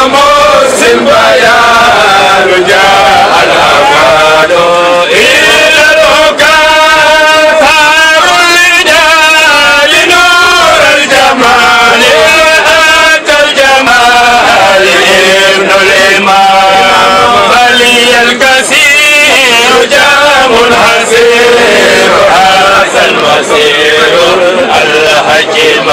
مسلم بيان جاء الأفعال إلى الأكثر الرجال نور الجمال أتى الجمال ابن الإمام بلي الكثير جام حسير هذا المسير الحكيم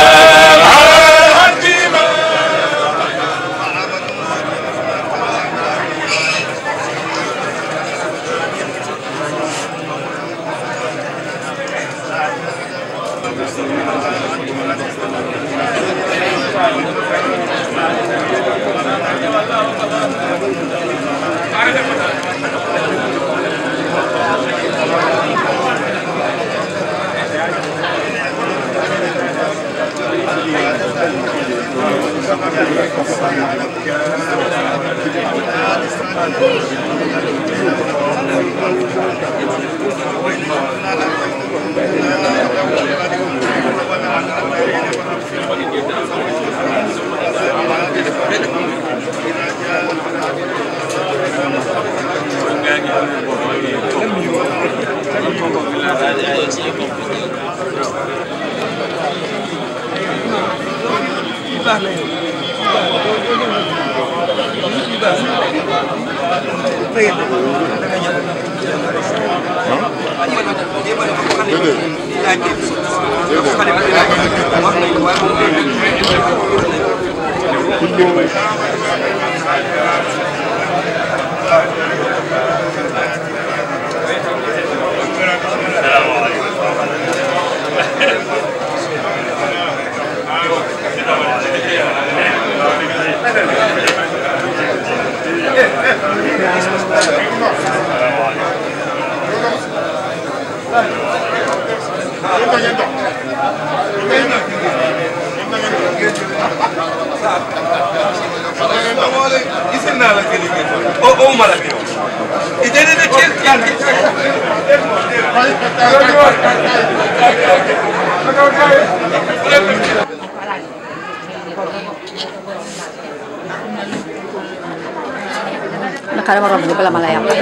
naka dama romb ni bala ma la yàq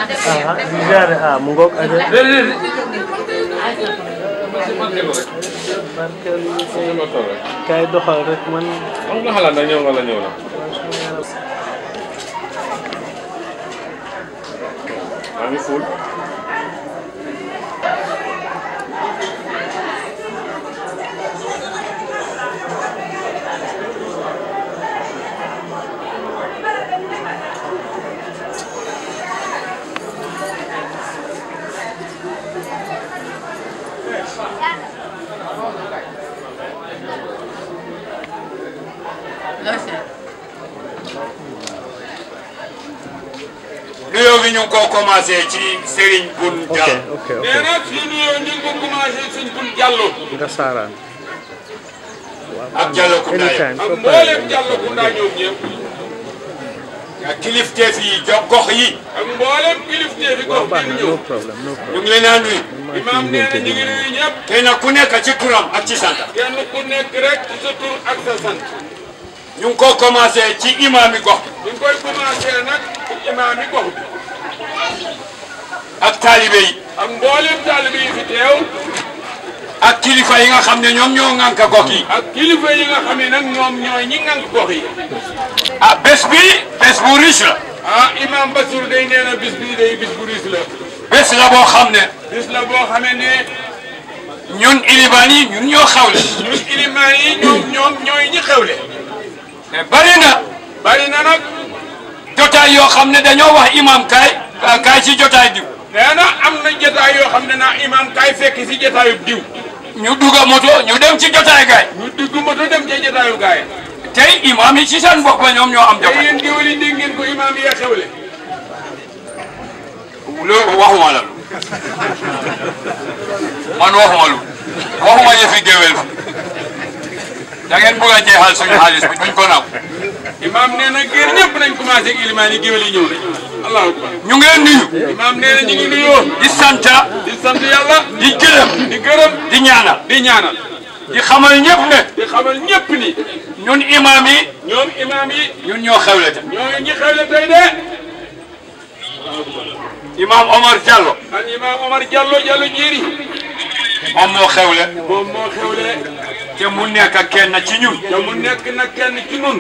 jaare ah mu ngoog aja kay doxal rek man am nga xalaat nag ñëw wala ñëw na maa ngi ful nuyoo bi ñu ngi ko commencé ci Serigne Bun ok Diallo ok ok nee na fii nuyoo ñu ngi ko commencé suñ bun jàllo nga saaraan ak Diallo Koundaye anytime ak soo mboolem paree jàllo ku ndaa ñoom ñëpp ak kilifteef yi jo gox yi ak mboolem kilifteef yi waaw gox baax bi na ñëw no problème no ñu problème ngi leen a nuyu imaam nee na ñu ngi nuyu ñëpp kenn ku nekk ci turam ak ci santam kenn ku nekk rek ci sa tur ak sa sant ñu ngi ko commencé ci imaami gox ñu ngi koy commencé nag ci imaam yi gox bi ak taalibe yi ak mboolem taalibe yi fi teew ak kilifa yi nga xam ne ñoom ñoo ŋànk gox yi ak kilifa yi nga xam ne nag ñoom ñooy ñi ngank gox yi ah bés bi bés bu riche la ah imaam Bassirou day nee na bis bii day bis bu riis la bés la boo xam ne bis la boo xamee ne ñun ilimaan yi ñun ñoo xawle ñun ilimaan yi ñoom ñoom ñooy ñi xewle mais bari na bari na nag jotaay yoo xam ne dañoo wax imam kaay kaay ci jotaay diw nee na am na jotaay yoo xam ne naa imaam kaay fekk si jotaayub diw ñu dugga moto ñu dem ci jotaay gaay ñu dugg moto dem ca jotaayu gaay tey imam yi ci seen bopp ñoom ñoo am te jotaay yéen géwél yi dégg ngeen ko imaam yi xewle loolu waxuma la lu man waxuma lu waxuma yëfi géwél da ngeen bëgg a jeexal suñu xaalis bi duñ ko naw imaam nee na géer ñëpp nañ commencé ak ilimaan yi géwél yi ñëw nañ allahu akbar ñu ngeen nuyu imaam nee na ñu ngi nuyoo di sant di sant yàlla di gërëm di gërëm di ñaanal di ñaanal di xamal ñëpp ne di xamal ñëpp ni ñun imam yi ñoom imaam yi ñun ñoo xewle te ñoo ñi xewle tey de imam Omar Diallo al imaam Omar Diallo Diallo Njeri moom moo xewle moom moo xewle te mu nekk kenn ci ñun te mu nekk nag kenn ci nun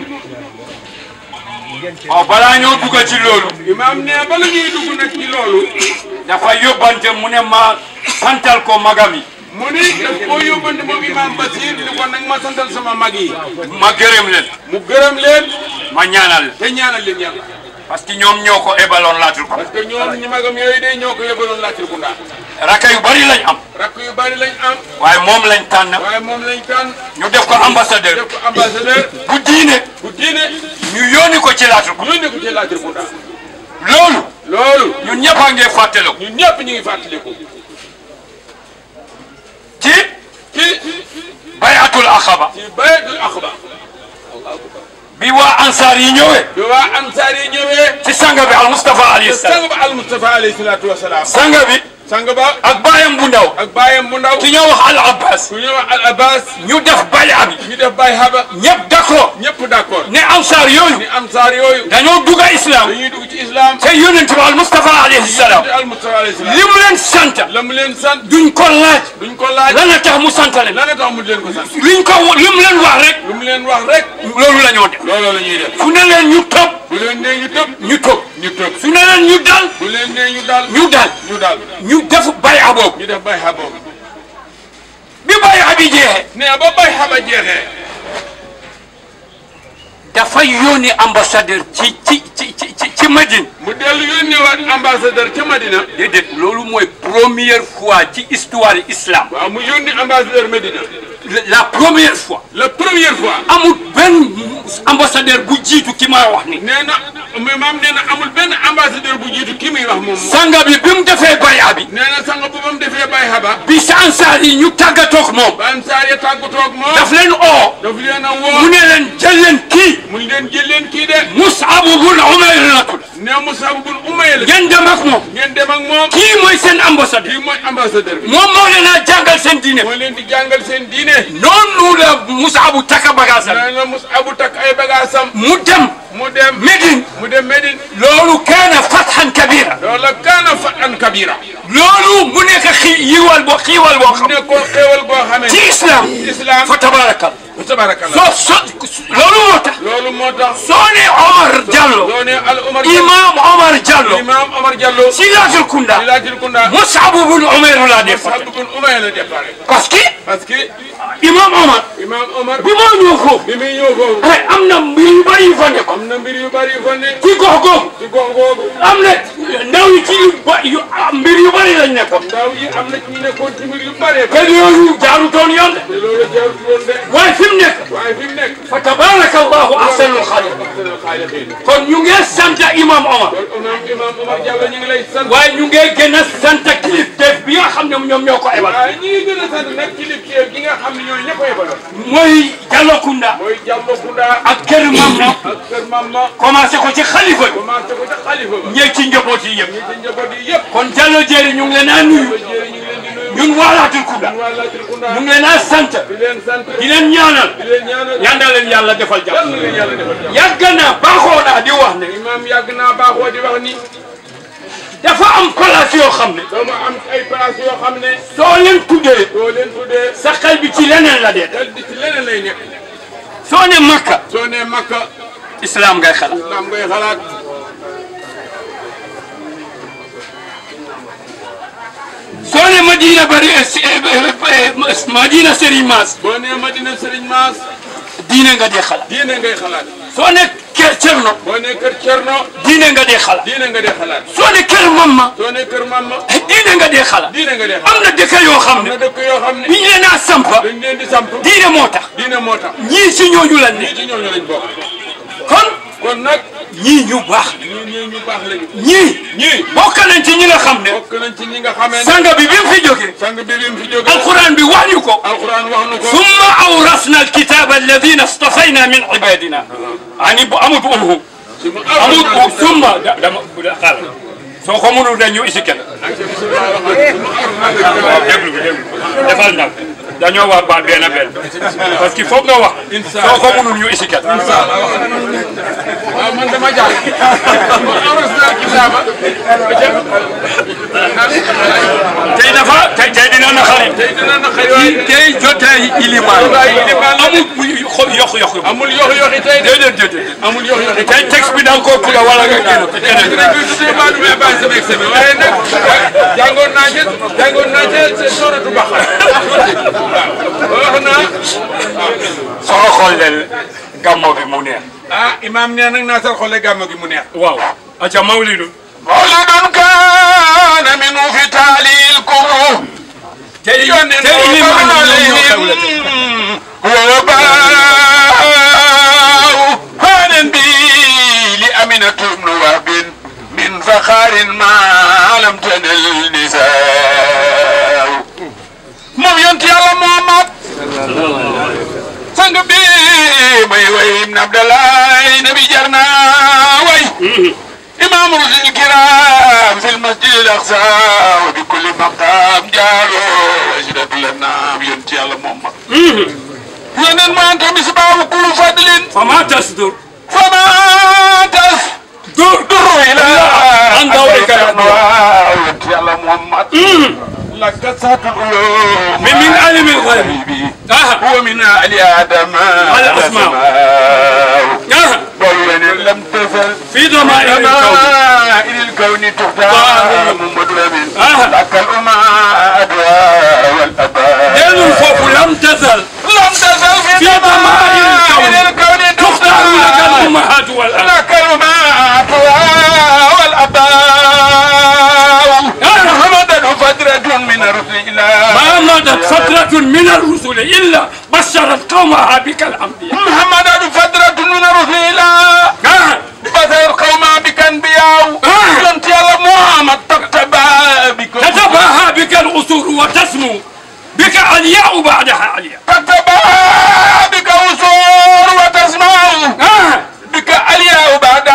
waaw balaa ñoo dugg ci loolu imaam ne bala ñuy dugg nag ci loolu dafa yóbbante mu ne ma santal ko magam yi mu ni daf koo yóbbante moom imaam Basir ni ko nag ma santal sama mag yi ma gërëm leen mu gërëm leen ma ñaanal leen te ñaanal leen yàlla parce que ñoom ñoo ko ebaloon laatul ko parce que ñoom ñi magam yooyu de ñoo ko yóbbaloon laajte ku ndax raka yu bari lañ am rakk yu bari lañ am waaye moom lañ tànn waaye moom lañ tànn ñu def ko ambassadeur def ko ambassadeur bu diine bu diine ñu yónni ko ci laatul ko yónnee ko ci laajte ku ndax loolu loolu ñun ñëpp a ngi fàttaliku ñun ñëpp ñu ngi fàttaliku ci ci bayatul axaba ci bayatul axba bi waa ansaar yi ñëwee bi waa ansaar yi ñëwee ci sanga bi al Mustafa alayhi salaam sang ba al Mustafa alayhi salaatu wa salaam sanga bi sang ba ak baayam bu ndaw ak baayam bu ndaw ki ñoo wax al Abbas ku ñëw al Abbas ñu def baya bi ñu def Baye Haba ñëpp d'accord ñëpp d'accord ne ansaar yooyu ni ansaar yooyu dañoo dugg islam dañuy dugg ci islam te yonent bi al Mustafa alayhi salaam di al Mustafa alayhi salaam li mu leen sant la mu leen sant duñ ko laaj duñ ko laaj lan la tax mu sant leen lan la tax mu leen ko sant liñ ko li mu leen wax rek lu mu leen wax rek loolu la ñoo def looloo la ñuy def fu ne leen ñu topp bu leen nee ñu tëb ñu topp ñu tëb su ne leen ñu dal bu leen nee ñu dal ñu dal ñu dal ñu def baya boobu ñu def Baye Haba bi baya bi jeexee nee ba Baye Haba jeexee dafay yónni ambassadeur ci ci ci ci ci ci Madine mu dellu yónneewaat ambassadeur ca Madina déedéet loolu mooy première fois ci histoire islam waaw mu yónni ambassadeur Medina la première fois la première fois amul benn ambassadeur bu jiitu ki ma wax ni nee na mais maam nee na amul benn ambassadeur bu jiitu ki muy wax moom moom sanga bi bi mu defee baya bi nee na sang bu ba mu defee Baye Haba bi sa ansaar yi ñu tàggatoog moom ba ansaar ya tàggatoo ak moom daf leen oo daf leen a mu woo ne leen jël leen kii mu ngi leen jël leen kii de Mus'ab bun Umayr la tudd nee Musab bun Umayr la ngeen dem ak moom ngeen dem ak moom kii mooy seen ambassadeur kii mooy ambassadeur bi moom moo leen a jàngal seen diine moo leen di jàngal seen diine noonu la Mus'ab taka bagaasam nee na Musab takk ay bagaasam mu dem mu dem Médine mu dem Médine loolu kaana fathan kabira loola kaana fatan kabira loolu mu nekk xi yiwal boo xiiwal boo xam ne ko xéewal boo xamee ci islam islam fa tabarakal tabarakallah soo so loolu moo tax loolu moo tax soo ne Omar Diallo loo ne al Omar imam Omar Diallo imam Omar Diallo si laatul kunda di laajil kunda Mus'ab bun Umayr laa def Musab bun Umayr la départ parce que parce que imam Omar imam Omar bi moo ñëw foofu bi muy ñëw foofu ay am na mbir yu bari yu fa nekkoon am na mbir yu bari yu fa ne ci gox googu ci gox googu am na ndaw yi ci yu ba yu mbir yu bari lañ nekkoon ndaw yi am na ci ñu nekkoon ci mbir yu bari te yooyu jaarutoon yoon de te loolu jarul woon de waaye fi mu nekk waaye fi mu nekk fa tabaraka allahu ahsanul xaaliqiin ahsanul xaaliqiin kon ñu ngi sant imam Omar kon imam imam Omar Diallo ñu ngi lay sant waaye ñu ngi gën a sant kilifteef bi nga xam ne ñoom ñoo ko ebal waaye ñi ngi gën a sant nag ci liggéey gi nga xam ne ñooy ñëpp a yebaloon mooy Diallo Kounda mooy Diallo Kounda ak kër Mamma ak kër Mamma commencé ko ci xalifa bi commencé ko ca xalifa ba ñëw ci njaboot yi yëpp ñi ci njaboot yi yëpp kon Diallo Jéeri ñu ngi leen a nuyu jërë ñu ngi leen di nuyu ñun waa Laatul Kounda waa Latir Kounda ñu ngi leen a sant di leen sant di leen ñaanal di leen ñaanal yàlla leen yàlla defal yal jàmm na leen yàlla defal jàmm yàgg naa baaxoo naa di wax ne imam yàgg naa baaxoo di wax ni dafa am place yoo xam ne dama am ay place yoo xam ne soo leen tuddee soo leen tuddee sa xel bi ci leneen la dee dal di ci leneen lay nekk soo ne Makka soo nee Makka islam ngay xalaat islam ngay xalaat soo ne Madina bari Madina Serigne Mass boo nee Madina Serigne Mass diine nga dee xalaat diine ngay xalaat soo ne kër Cerno boo nee kër Cerno diine nga dee xalaat diine nga dee xalaat soo ne kër Mamma soo nee kër Mamma diine nga dee xalaat diine nga dee am xalaat na dëkk yoo xam am ne na dëkk yoo xam ne bi ñu leen a sampa dañ leen di samp diine moo tax diine moo tax ñii si ñooñu lañ ne ñii ci ñooñu lañ bokk kon kon nag ñii ñu baax ñii ñii ñu baax lañu ñii ñii bokk nañ ci ñi nga xam ne bokk nañ ci ñi nga xamee ne sanga bi bi mu fi jógee sang bi bi mu fi jógee alquran bi wax ñu ko alquran wax na ko ثم أورثنا الكتاب الذين اصطفينا من عبادنا يعني أمد أمهم ci mu أمد ثم دم قال soo ko mënul dañu isi kenn defal ndànk dañoo wax ba benn benn parce que foog nga wax soo ko mënul ñu isikat waaw man dama jàll ma aros naa kitaaba tey dafa tey tey dina na xarit tey dina na xëy waaye tey jotee ilimaan waaye ilimaan la amul yokk yokk amul yox yoxi tey de déedéet déedéet amul yox yoxi tey texte bi da nga koo tuga wala nga génn ci keneen dinañ koy tuddee maa du may bàyyi sama examen waaye nag jàngoon naa ci jàngoon naa ci c'est sooratu Baqara waaw wax naa soo xool leen gàmmo bi mu neex ah imaam nee nag naa sal xolle gàmmu gi mu neex waaw aca mawlidu مولد كان منه في تالي الكروه tey tey ilimaan yi ñoom ñoo xewle tey وباء هانا بي لأمنة بن وهب من فخار ما لم تنل نساء moom yonent Yàlla Muhammad sang bi may way ibn Abdallah nabi jar naa way إمام رسل الكرام في المسجد الأقصى وبكل مقام جاروا وجدت لنا ينتي على محمد ينن ما أنت مصباح كل فضل fama tasdur فما تس dur در إلى عن دورك يا ينتي على محمد لك سات العيون من من علم الغيب حبيبي آه. هو من آل آدم على الأسماء. آه. دول لم تزل في ضمائر الكون إلى الكون تختار محمد لمن آه. لك الأمة والأباء دين الخوف لم تزل لم تزل في في ضمائر الكون إلى الكون تختار لك تختار الامهات والاباء لك الأمة والأباء آه. محمد فترة من الرسل إلى ما مضت فترة من الرسل إلا بشرت قومها بك الأنبياء محمد فترة من الرسل إلى آه. بثر قوما بك انبياء آه. انت يا محمد تكتبا بك تتباهى بك الأسر وتسمو بك علياء بعدها علياء تكتبا بك وصور وتسمع آه. بك علياء بعد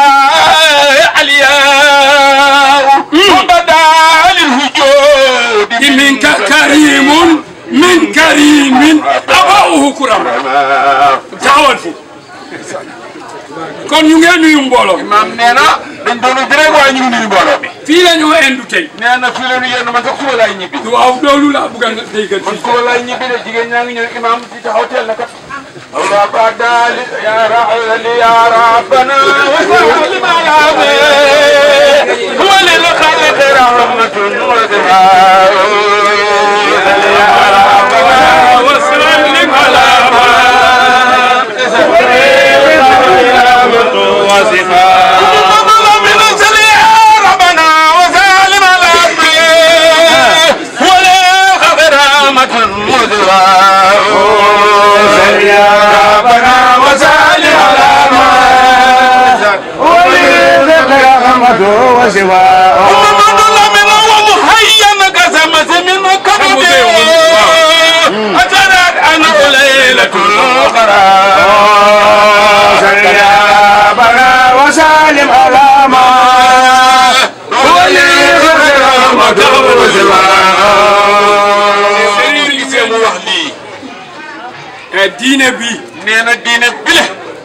علياء وبدا للوجود منك كريم من كريم أباؤه كرم taxawal fu kon ñu ngeen nuyu mbooloo mi maam nee na dañ doon di rek waaye ñu ngi nuyu mbooloo bi fii la ñoo indu tey nee na fii la ñu yenn man sax suba laay ñibbi waaw loolu laa bëgg a déggal man fii suba laay ñibbi de jigéen ñaa ngi ñëw imam di taxaw teel na kat Allah badal ya rahal ya rabbana wa sallim ala wa lil khalq rahmatun wa zahar ya rabbana wa sallim ala ليلة الأخرى وسالم على ما Sëriñ gisee mu wax lii diine bi nee na diine bile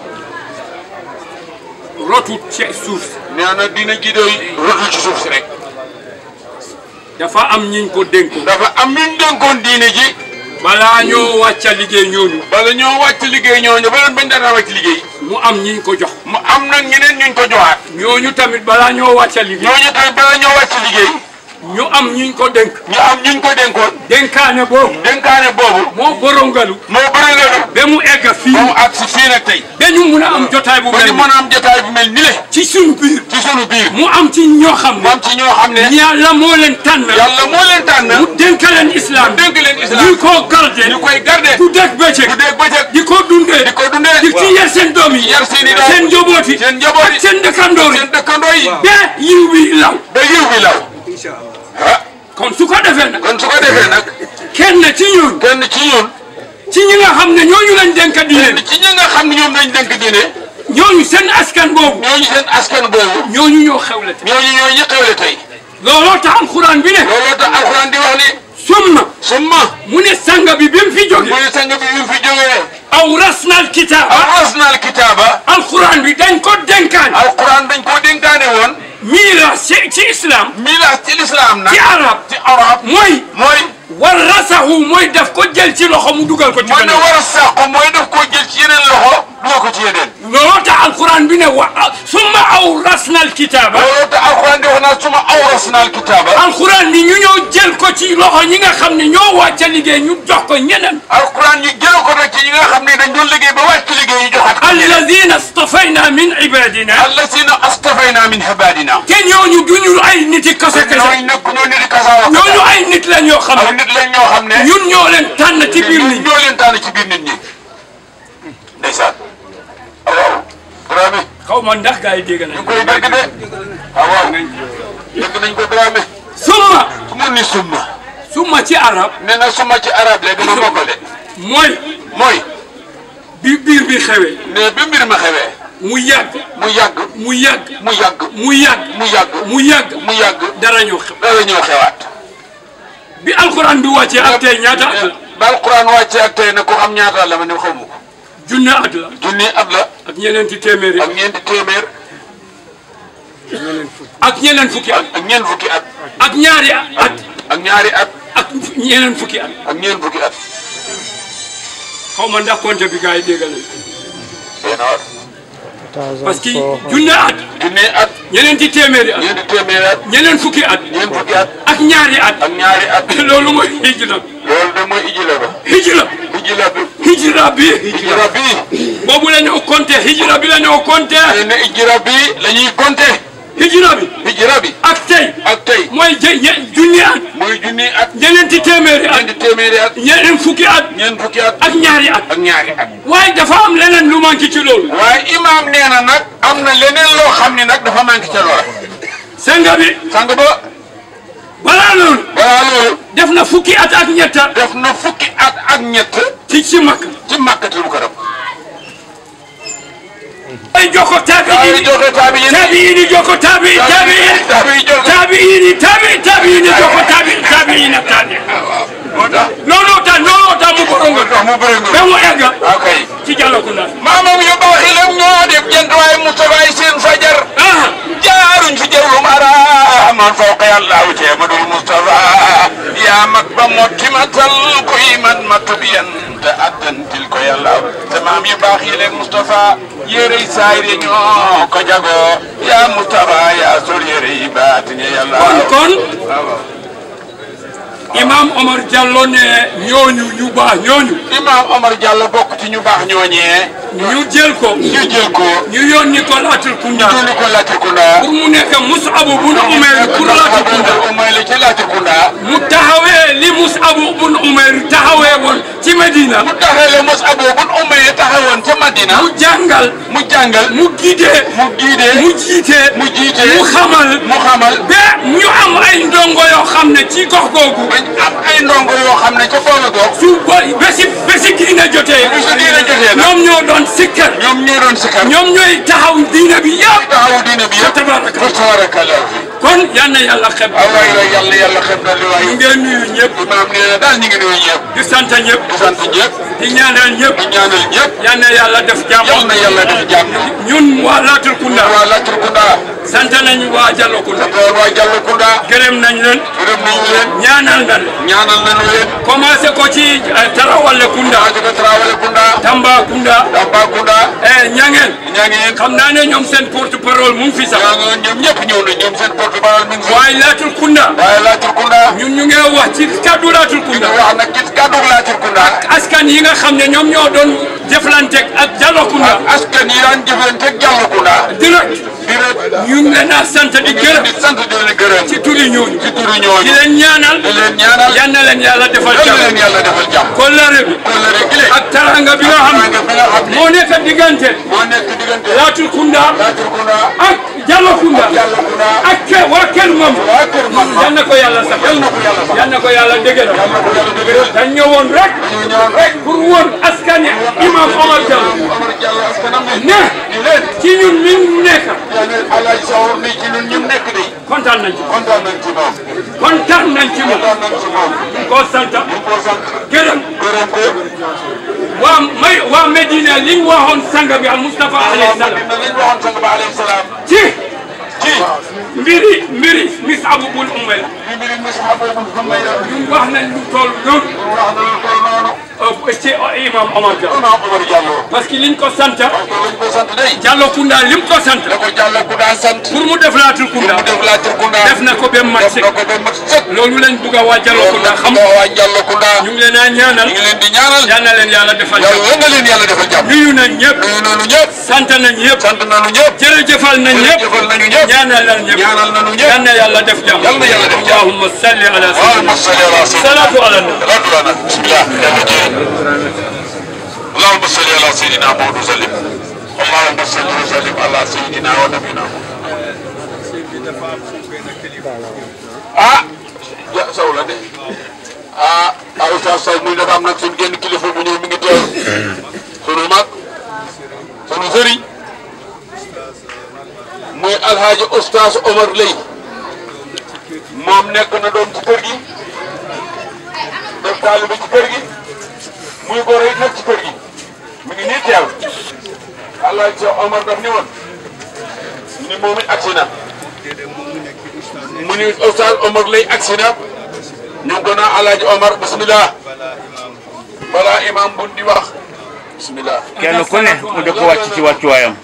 rotut ci suuf si nee na diine ji doy rotu ci suuf si rek dafa am ñiñ ko dénkoon dafa am ñu dénkoon diine ji balaa ñoo wàcca liggéey ñooñu bala ñoo wàcc liggéey ñooñu ba leen bañ dara wàcc liggéey mu am ñiñ ko jox mu am nag ñeneen ñuñ ko joxaat ñooñu tamit balaa ñoo wàcca liggéey ñooñu tamit bala ñoo wàcc liggéey ñu am ñiñ ko dénk ñu am ñuñ ko dénkoon dénkaane boobu dénkaane boobu moo borongalu moo bëri nga ba mu egg fii ba mu àgg si fii nag tey ba ñu mun a am jotaay bu ba mel ñu nii mën a am jotaay bu mel ni le ci suñu biir ci sunu biir mu am ci ñoo xam mu am ci ñoo xam ne ne yàlla moo leen tànn yàlla moo leen tànn mu dénk leen islam dénk leen islam ñu ko garde ñu koy garde ku dégg bëccëg bu dee bëccëg di ko dundee di ko dundee di ci yar seen doom yi yar seen i doom seen njaboot yi seen njaboot yi seen dëkkandoo yi seen dëkkandoo yi ba yiw bi law ba yiw bi law ah kon su ko defee nag kon su ko defee nag kenn ci ñun kenn ci ñun ci ñi nga xam ne ñooñu lañ dénk diine kenn ci ñi nga xam ne ñoom lañ dénk diine ñooñu seen askan boobu ñooñu seen askan boobu ñooñu ñoo xewle te ñooñu ñoo ñi xewle tey looloo tax alxuraan bi ne looloo tax alxuraan di wax ni summa summa mu ne sanga bi bi mu fi jóge mu ne sang bi bi mu fi jógee awrasnal kitaaba arasnal kitaaba alquran bi dañ ko dénkaan alquran dañ koo dénkaane woon miiras ci ci islam miiras ci lislaam nag ci arab ci arab mooy mooy warasahu mooy daf ko jël ci loxo mu dugal ko ci mooy ne beneen war a sàqu mooy daf koo jël ci yeneen loxo dugal ko ci yeneen looloo tax alquran bi ne wa summa awrasnal kitaaba loolu te alquran di wax naa suma awrasnal kitaaba alquran bi ñu ñëw jël ko ci loxo ñi nga xam ne ñoo wàcca liggéey ñu jox ko ñeneen alquran ñu jël ko nag ci ñi nga xam ne dañ doon liggéey ba wàcc liggéey ñu joxaat ko ñeneen alladina stafayna min ibadina allasina astafayna min ibadina te ñooñu duñu ay nit yi kese kese ñooñu nekk ñoo nit di kasaawa ñooñu ay nit la ñoo xam ay ne nit lañ ñoo xam ne ñun ñoo leen tànn ci biir nit ñi ñoo leen tànn ci biir nit ñi ndeysaan waaw Dramé xaw ma ndax gars yi dégg nañ ñu koy dégg de waaw waaw dégg nañ ko Dramé summa su mu ni summa summa ci arab nee na summa ci arab léegi ma mokkale mooy mooy bi biir bi xewee ne bi mbir ma xewee mu yàgg mu yàgg mu yàgg mu yàgg mu yàgg mu yàgg mu yàgg mu yàgg dara ñëw xew dara ñëw xewaat bi alquran bi wàccee ak tey ñaata at la ba alquran wàcce ak tey nag ko xam ñaata la ma ne xamu ko junne at la junni at la ak ñeneenti téeméeri ak ñeenti téeméer ak ñeneen fukki at ak ñeent fukki at ak ñaari at ak ñaari at ak ñeneen fukki at ak ñeent fukki at xaw ma ndax compte bi gars yi dégg nañ benn parce que junne at junni at ñeneenti téeméeri at ñeenti téeméer at ñeneen fukki at ñeent fukki at ak ñaari at ak ñaari at loolu mooy hijra loolu de mooy ijila ba hijra ijila bi hijra bi ijira bi boobu la ñoo compté hijra bi la ñoo compté nee na ijira bi la ñuy compter hijra bi ijira bi ak tey ak tey mooy jë ñe junni at mooy junni at ñeneenti téeméeri at ñeenti téeméeri at ñeneen fukki at ñeent fukki at ak ñaari at ak ñaari at waaye dafa am leneen lu manqué ci loolu waaye imaam nee na nag am na leneen loo xam ni nag dafa manqué ca loola senga bi sang ba balaa loolu balaa loolu def na fukki at ak ñetta def na fukki at ak ñett ci ci Makka ci màkkatul mukarram ay joko tabi daa yi ngi joxe taabi yéen tabi yi ni joko tabi tabi yi taabi yi joxe tabi yi ni tabi tabi yi ni joko tabi tabi yi na tabi moo tax looloo tax looloo tax mu borongo moo tax mu bëri ba nga mu egg waaw kay ci Jalakunda maamam yu baax yi lam ñoo def jant waaye Moustapha yi seen fajar ah jaaruñ fi jawlum araaman fawqa yàllaahu ceemadul Moustapha yaa mag ba motti matal kuy man matu biyan te addantil ko yàllaaw te maam yu baax yi leen Moustapha yérey saayir yi ñoo ko jagoo yaa Moustapha yaa sol yérey baatin ya yàllaaw kon waaw Imam Omar Diallo ne ñooñu ñu baax ñooñu Imam Omar Diallo bokk ci ñu baax ñooñee ñu jël ko ñu jël ko ñu yónni ko Latir Kunda ñu ko Latrikunda pour mu nekk Mus'ab bun Umayr pour Latir Kunda umay la ci Latrikunda mu taxawee li Mus'ab bun Umayr taxawee woon ci Medina mu taxawee mos abo bun umay taxawoon ca Madina mu jàngal mu jàngal mu guidé mu giidee mu jiite mu jiite mu xamal mu xamal ba ñu am ay ndongo yoo xam ne ci gox googu bañ am ay ndongo yoo xam ne ca booba gox su ba bési bési diine jotee bu su diine jotee nag ñoom ñoo doon sikkar ñoom ñoo doon sikar ñoom ñooy taxaw diine bi yëpp taxawu diine bi yëpp tabaraka fa tabarakallah kon yal na yàlla xeb wallaay la yàlla yàlla xeb na li waay ñu ngeen nuyu ñëpp imaam nee na daal ñu ngi nuyu ñëpp di sant ñëpp di sant ñëpp di ñaanal ñëpp di ñaanal ñëpp yal na yàlla def jàmm yal na yàlla def jàmm ñun waa Latir Kunda waa Latrikunda sant nañu waa Jallo Kunda te waa Jallakunda gërëm nañ leen gërëm nañu leen ñaanal nañ ñaanal nañu leen commencé ko ci eh, Tarawale Kunda waa jóge Traoré Kunda Tamba Kunda Tambacounda eh ñangeen ñaa ngi yéen xam naa ne ñoom seen porte parole mu ngi fi sax ñaa ngi ñoom ñëpp ñëw na ñoom seen porte-parole mi ngi fi waaye Latir Kunda waaye Latrikunda ñun ñu ngi wax ci kaddu Latir ñu Kunda ngi wax nag ci kàddu Latrikunda askan yi nga xam ne ñoom ñoo doon jëflanteeg ak Jallo Kunda ak askan yi daan jëflante ak Jallakunda direct di leen ñu ngi leen a sant di gërëm di sant di leen gërëm ci turi ñooñu ci turu di ñooñu leen ñaanal di leen ñaanal yal na leen yàlla defal yal na leen jàmm yàlla defal jàmm kollare bi kóllëre gi le ak taranga bi nga xam nga bi nga xam ne ne moo nekk diggante moo nekk diggante Latir Kunda Latrikunda ak Jallo Kunda Jallakunda ak ke waa Kër Mam waa Kër Mama yal na ko yàlla sax yal na ko yàlla sax yal na ko yàlla dëgëral yal na ko yàlla dëgëral dañ ñëwoon rek ñu ñëwoon rek pour woon askan yi imam Omar Diallo Omar Diallo askanam ne ne ni leen ci ñun mi nekk yéen Alaaji Sawar ni ci ñun ñu nekk de kontaan nañ ci kontaan nañ ci moom kontaan nañ ci moom kontaan nañ ci moom koo sant ñu ko sant gërëm gërëm ko waa may waa Medina li ñu waxoon sang bi al Mustafa alayhi salaam dina liñ waxoon sang ba alayhi salaam ci ci mbiri mbiri Mus'ab bun Umayr li mbiri Mus'ab bun Umayr ñun wax nañ lu toll noonu wax na lu toll noonu euh, ci imam Omar Dia Imam Omar Diallo parce que liñ ko sant parce que lañ ko sant day Diallo Kounda lim ko sant da ko Diallo ku daan sant pour mu def laatul pour Kounda mu def laa Turkunda def na ko ba mu mat def sëkk na ko ba mat sëkk loolu lañ bugg a waa Diallo Kounda xam nga waa Diallo Kounda ñu ngi leen a ñaanal ñu ngi leen di ñaanal yal na leen yàlla defal jàmm yàlla na leen yàlla defal jàmm nuyu nañ ñëpp nuyu nañu ñëpp sant nañ ñëpp sant nañu ñëpp jërëjëfal nañ ñëpp jëfal nañu ñëpp ñaanal nañ ñëpp ñaanal nañu ñëpp yal na yàlla def jàmm Yal na yàlla def jàmm. allahumma salli ala اللهم sayyidina صل على سيدنا salatu ala nabi صلاة لنا بسم الله اللهم صل على سيدنا محمد وسلم اللهم صل وسلم على سيدنا ونبينا ah ja saw la de ah ah Oustaz Sow muy dafa am nag suñu génn kilifa bu ñëw mi ngi teew sunu mag sunu sëriñ muy alhaaji Oustaz Omar Lay moom nekk na doom ci kër gi def taalibe ci kër gi muy góor yi nekk ci kër gi mi ngi nii teew alhaaji Cheikh Omar daf ni woon ni moom it agsi na mu ni Oustaz Omar Lay agsi na ñu ngi ko naan alhaaji Omar bismillah balaa imam bu di wax bismillah kenn ku ne mu di ko wàcc ci wàccuwaayam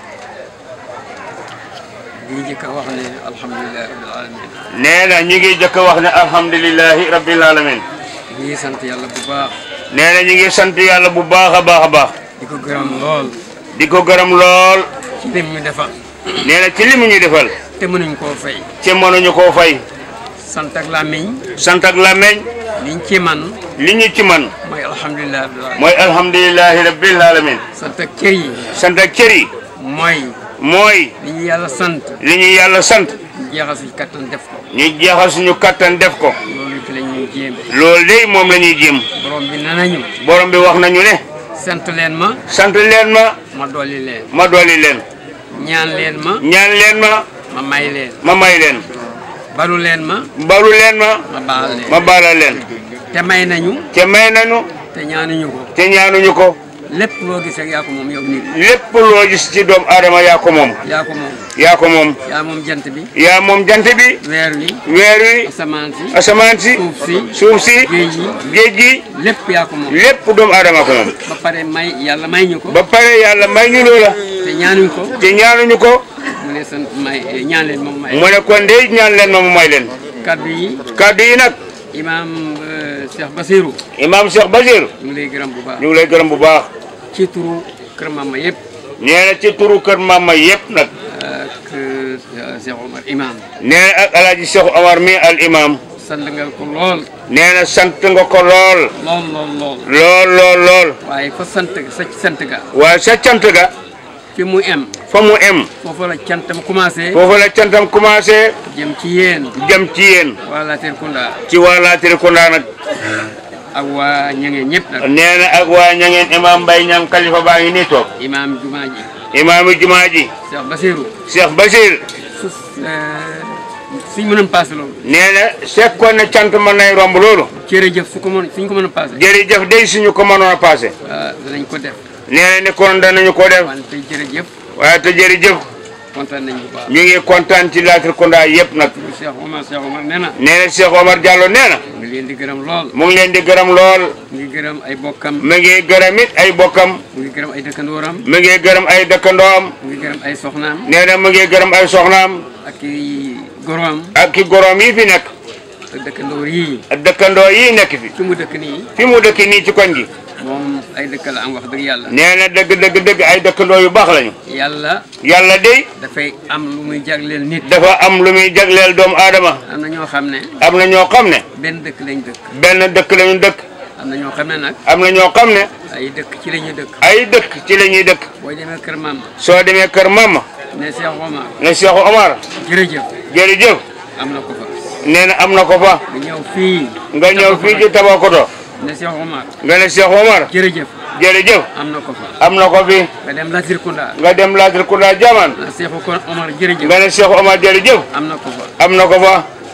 di njëkk a wax ne alhamdulilah rabbil alamin nee na ñu ngi jëkk a wax ne alhamdulilahi rabbil alamin ñu ngi sant yàlla bu baax nee na ñu ngi sant yàlla bu baax a baax a baax di ko gërëm lool di ko gërëm lool ci lim ñu defal nee na ci li mu ñu defal te mënuñ koo fay ci mënuñu koo fay sant ak làmmiñ sant ak làmmeñ liñ ci man li ñu ci man mooy alhamdulilah rabbil alamin mooy alhamdulilahi rabbil alamin sant ak cër yi sant ak cër yi mooy mooy li ñu yàlla sant li ñu yàlla sant ñu jeexal suñu kattan def ko ñu jeexal suñu kattan def ko loolu ci la ñuy jéem loolu de moom la ñuy jéem borom bi nee nañu borom bi wax nañu ne sant leen ma sant leen ma ma dolli leen ma dolli leen ñaan leen ma ñaan leen ma ma may leen ma may leen balu leen ma balu leen ma ma baal leen ma baalal leen te may nañu te may nañu te ñaanuñu ko te ñaanuñu ko lépp loo gis rek yaa ko moom yow nit lépp loo gis ci doomu aadama yaa ko moom yaa ko moom yaa ko moom yaa moom jant bi yaa moom jant bi weer wi weer wi asamaan si asamaan si suuf si suuf si géej yi géej gi lépp yaa ko moom lépp doomu aadama ko moom ba pare may yàlla may ñu ko ba pare yàlla may ñu loola te ñaanuñ ko te ñaanuñu ko mu ne sant may ñaan leen moom may mu ne kon de ñaan leen ma mu may leen kaddu yi kàddu yi nag imaam euh, Cheikh Basirou imaam Cheikh Basir ñu ngi lay gërëm bu baax ñu ngi lay gërëm bu baax ci turu kër Mama yëpp nee na ci turu kër mama yëpp nag ak euh, Cheikh Omar imaam nee na ak alaaji Cheikh Omar mi al imam sant nga ko lool nee na sant nga ko lool lool lool lool lool lool lool waaye fa sant sa sant ga waaye sa cant ga fi mu em fa mu em foofu la cantam commencé foofu la cantam commencé jëm ci yéen jëm ci yéen waa Latrikunda ci waa Latrikunda nag ak waa ñange ñëpp nag nee na ak waa ñangeen imam Mbaye ñang kalifa baa ngi nii toog imaam jumaa ji imaamu jumaa ji Cheikh Basirou Cheikh Basir su suñ mënoon passé loolu nee na sekkoon na cant mën nay romb loolu jërëjëf su ko mën suñ ko mën a passé jërëjëf day suñu ko mënoon a passé waaw danañ ko def nee na ni kon danañu ko def wante jërëjëf waaye te jërëjëf kontaan nañ bu baax ñu ngi kontaan ci Latrikunda yëpp nag Cheikh Omar Cheikh Omar nee na nee na Cheikh Omar Diallo nee na mu ngi leen di gërëm lool mu ngi leen di gërëm lool mu ngi gërëm ay bokkam mu ngi gërëm it ay bokkam mu ngi gërëm ay dëkkandooram mu ngi gërëm ay dëkkandoom mu ngi gërëm ay soxnaam nee na mu ngi gërëm ay soxnaam ak i goroom ak ki goroom yi fi nekk ak dëkkandoor yii ak dëkkandoo yi nekk fi fi mu dëkk nii fi mu dëkk nii ci koñ gi moom ay dëkk la am wax dëgg yàlla nee na dëgg dëgg dëgg ay dëkkandoo yu baax lañu yàlla yàlla de dafay am lu muy jagleel nit dafa am lu muy jagleel doomu aadama am na ñoo xam ne am na ñoo xam ne benn dëkk lañ dëkk benn dëkk lañu dëkk am na ñoo xam ne nag am na ñoo xam ne ay dëkk ci la ñu dëkk ay dëkk ci la ñuy dëkk boo demee kër maam soo demee kër mama ne Cheikh Omar ne Cheikh Omar jërëjëf jërëjëf am na ko fa nee na am na ko fa nga ñëw fii nga ñëw fii ci Tabakoto ne Cheikh Omar nga ne Cheikh Omar jërëjëf jërëjëf am na ko fa am na ko fi nga dem Latrikunda nga dem Latir Kunda Jaman ah Seexu kon Omar jërëjëf nga ne Cheikh Omar jërëjëf am na ko fa am na ko fa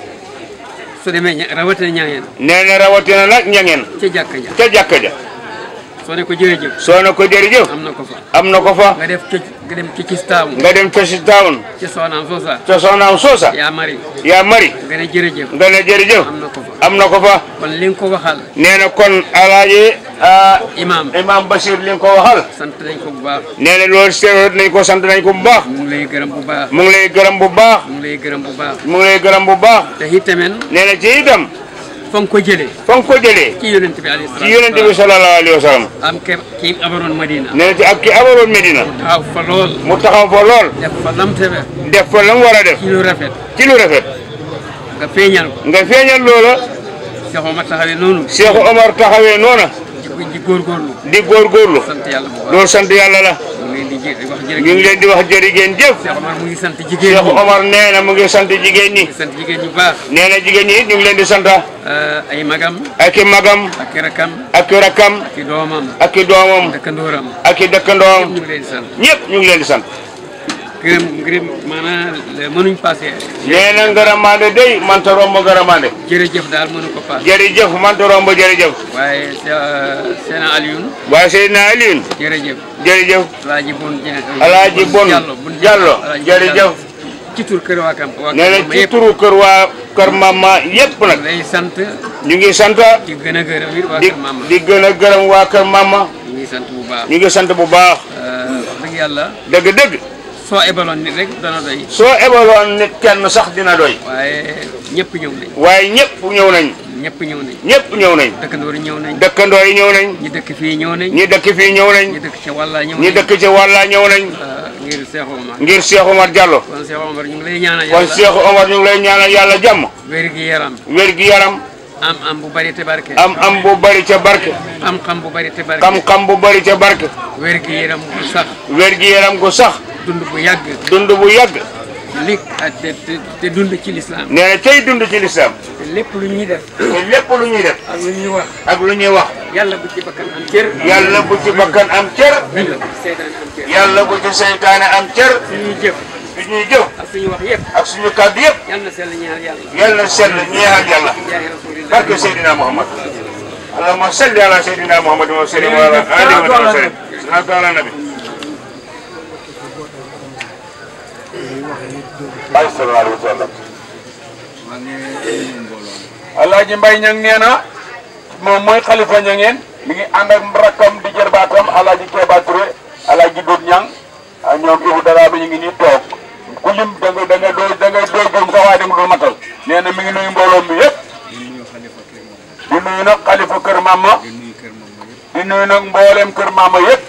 su demee ña rawatina ñaangeen nee na rawatina nag ñangeen ca jàkka ja ca jàkka ja soo ne ko jërëjëf soo ne ko jërëjëf am na ko fa am na ko fa nga def ca nga dem ci Kistaamu nga dem ca si town ci Soxnaam Soosa ca soxnaam Soosa yaa mari yaa mari nga ne jërëjëf nga ne jërëjëf am na ko fa am na ko fa kon li nga ko waxal nee na kon alaaji ah, imaam imam Bachir li nga ko waxal sant nañ ko bu baax nee na loolu seeroot nañ ko sant nañ ko bu baax mu ngi lay gërëm bu baax mu ngi lay gërëm bu baax mu ngi lay gërëm bu baax mu ngi lay gërëm bu baax te itamit nee na ci itam fa nga ko jëlee fa nga ko jëlee ci yonent bi alayhi ci yonente bi sallallahu alayhi wa sallam am ke kii abaroon Madina nee na ci ak ki abaroon Medina taxaw fa lool mu taxaw fa lool def fa lam tebe def fa la mu war a def ci lu rafet ci lu rafet nga feeñal ko nga feeñal loola Cheikh Omar taxawee noonu Cheikh Omar taxawee noona ji ko ji góorgóorlu di góorgóorlu sant yàlla bu baax loolu sant yàlla la mu ngi leen di jé wax ñu jërëjëf ngi leen di wax jërigéen jëf Cheikh Omar mu ngi sant jigéen Cheikh ñi Omar nee na mu ngi sant jigéen ñi di sant jigéen ñi baax nee na jigéen ñi it ñu ngi leen di sant euh, ay magam ak i magam ak i rakam ak i rakkam ak i doomam ak i doomam dëkkandooram ak i dëkkandoom ñu ngi leen di sant ñëpp ñu ngi leen di sant gërëm gërëm maanaam mënuñ passé nee na ngaramande day manta romb ngaramande jërëjëf daal mënu ko passé jërëjëf manta romb jërëjëf waaye Seena Alioune waaye Seydina Alioune jërëjëf jërëjëf Alaaji Bon Alaaji Bon Diallo Bon Diallo Alaaji jërëjëf ci tur kër waa kam waa nee na kam ci yëpp turu kër waa kër mama yëpp nag lay sant ñu ngi sant di gën a gërëm it waa di kër Mama di gën a gërëm waa kër mama ñu ngi sant bu baax ñu ngi sant bu baax wax dëgg yàlla dëgg-dëgg soo ebaloon nit rek dana doy soo ebaloon nit kenn sax dina doy waaye ñëpp ñëw nañ waaye ñëpp ñëw nañ ñëpp ñëw nañ ñëpp ñëw nañ dëkkandoor yi ñëw nañ dëkkandoo yi ñëw nañ ñi dëkk fii ñëw nañ ñi dëkk fii ñëw nañ ñi dëkk ca wàlla ñëw ñi nañ dëkk ci wàlla ñëw nañ Euh, ngir Cheikh Omar ngir Cheikh Omar Diallo kon Cheikh Omar ñu ngi lay ñaanal kon yàlla Cheikh Omar ñu ngi lay ñaanal yàlla jàmm wér gi yaram wér gi yaram am am bu bari te barke am am bu bari ca barke xam-xam bu bari te barke xam-xam bu bari ca barke wér gi yaram bu sax wér gi yaram gu sax dund bu yàgg dund bu yàgg lik ak te te te dund ci lislaam nee na tey dund ci lislaam te lépp lu ñuy def te lépp lu ñuy def ak lu ñuy wax ak lu ñuy wax yàlla bu ci bakkan am cër yàlla bu ci bakkan am cër yàlla bu ci seytaane am cër yàlla bu ci seytaane am cër suñuy jëf fi ñuy jëf ak suñu wax yëpp ak suñu kàddu yëpp yàlla na sell ñaar yàlla yàlla na sell ñeexal yàlla jaahi rasulillah barke Seydina Muhammad allahumma salli ala Seydina Muhammad wa sallim ala alihi wa sallam salatu ala nabi ay sallallahu alayhi wa sallam Alaaji Mbay ñang nee na moom mooy xalifa ñangeen mi ngi ànd ak rakkam di jërbaatam Alaaji Keba Touré Alaaji Dut ñang ak ñoom Ibu Dara bi ñu ngi nii toog ku lim da nga da nga doy da nga doy gëm sa waaye da nga dul matal nee na mi ngi nuyu mbooloo mi yëpp di nuyu nag xalifa kër Mama di nuyu nag mbooleem kër Mama yëpp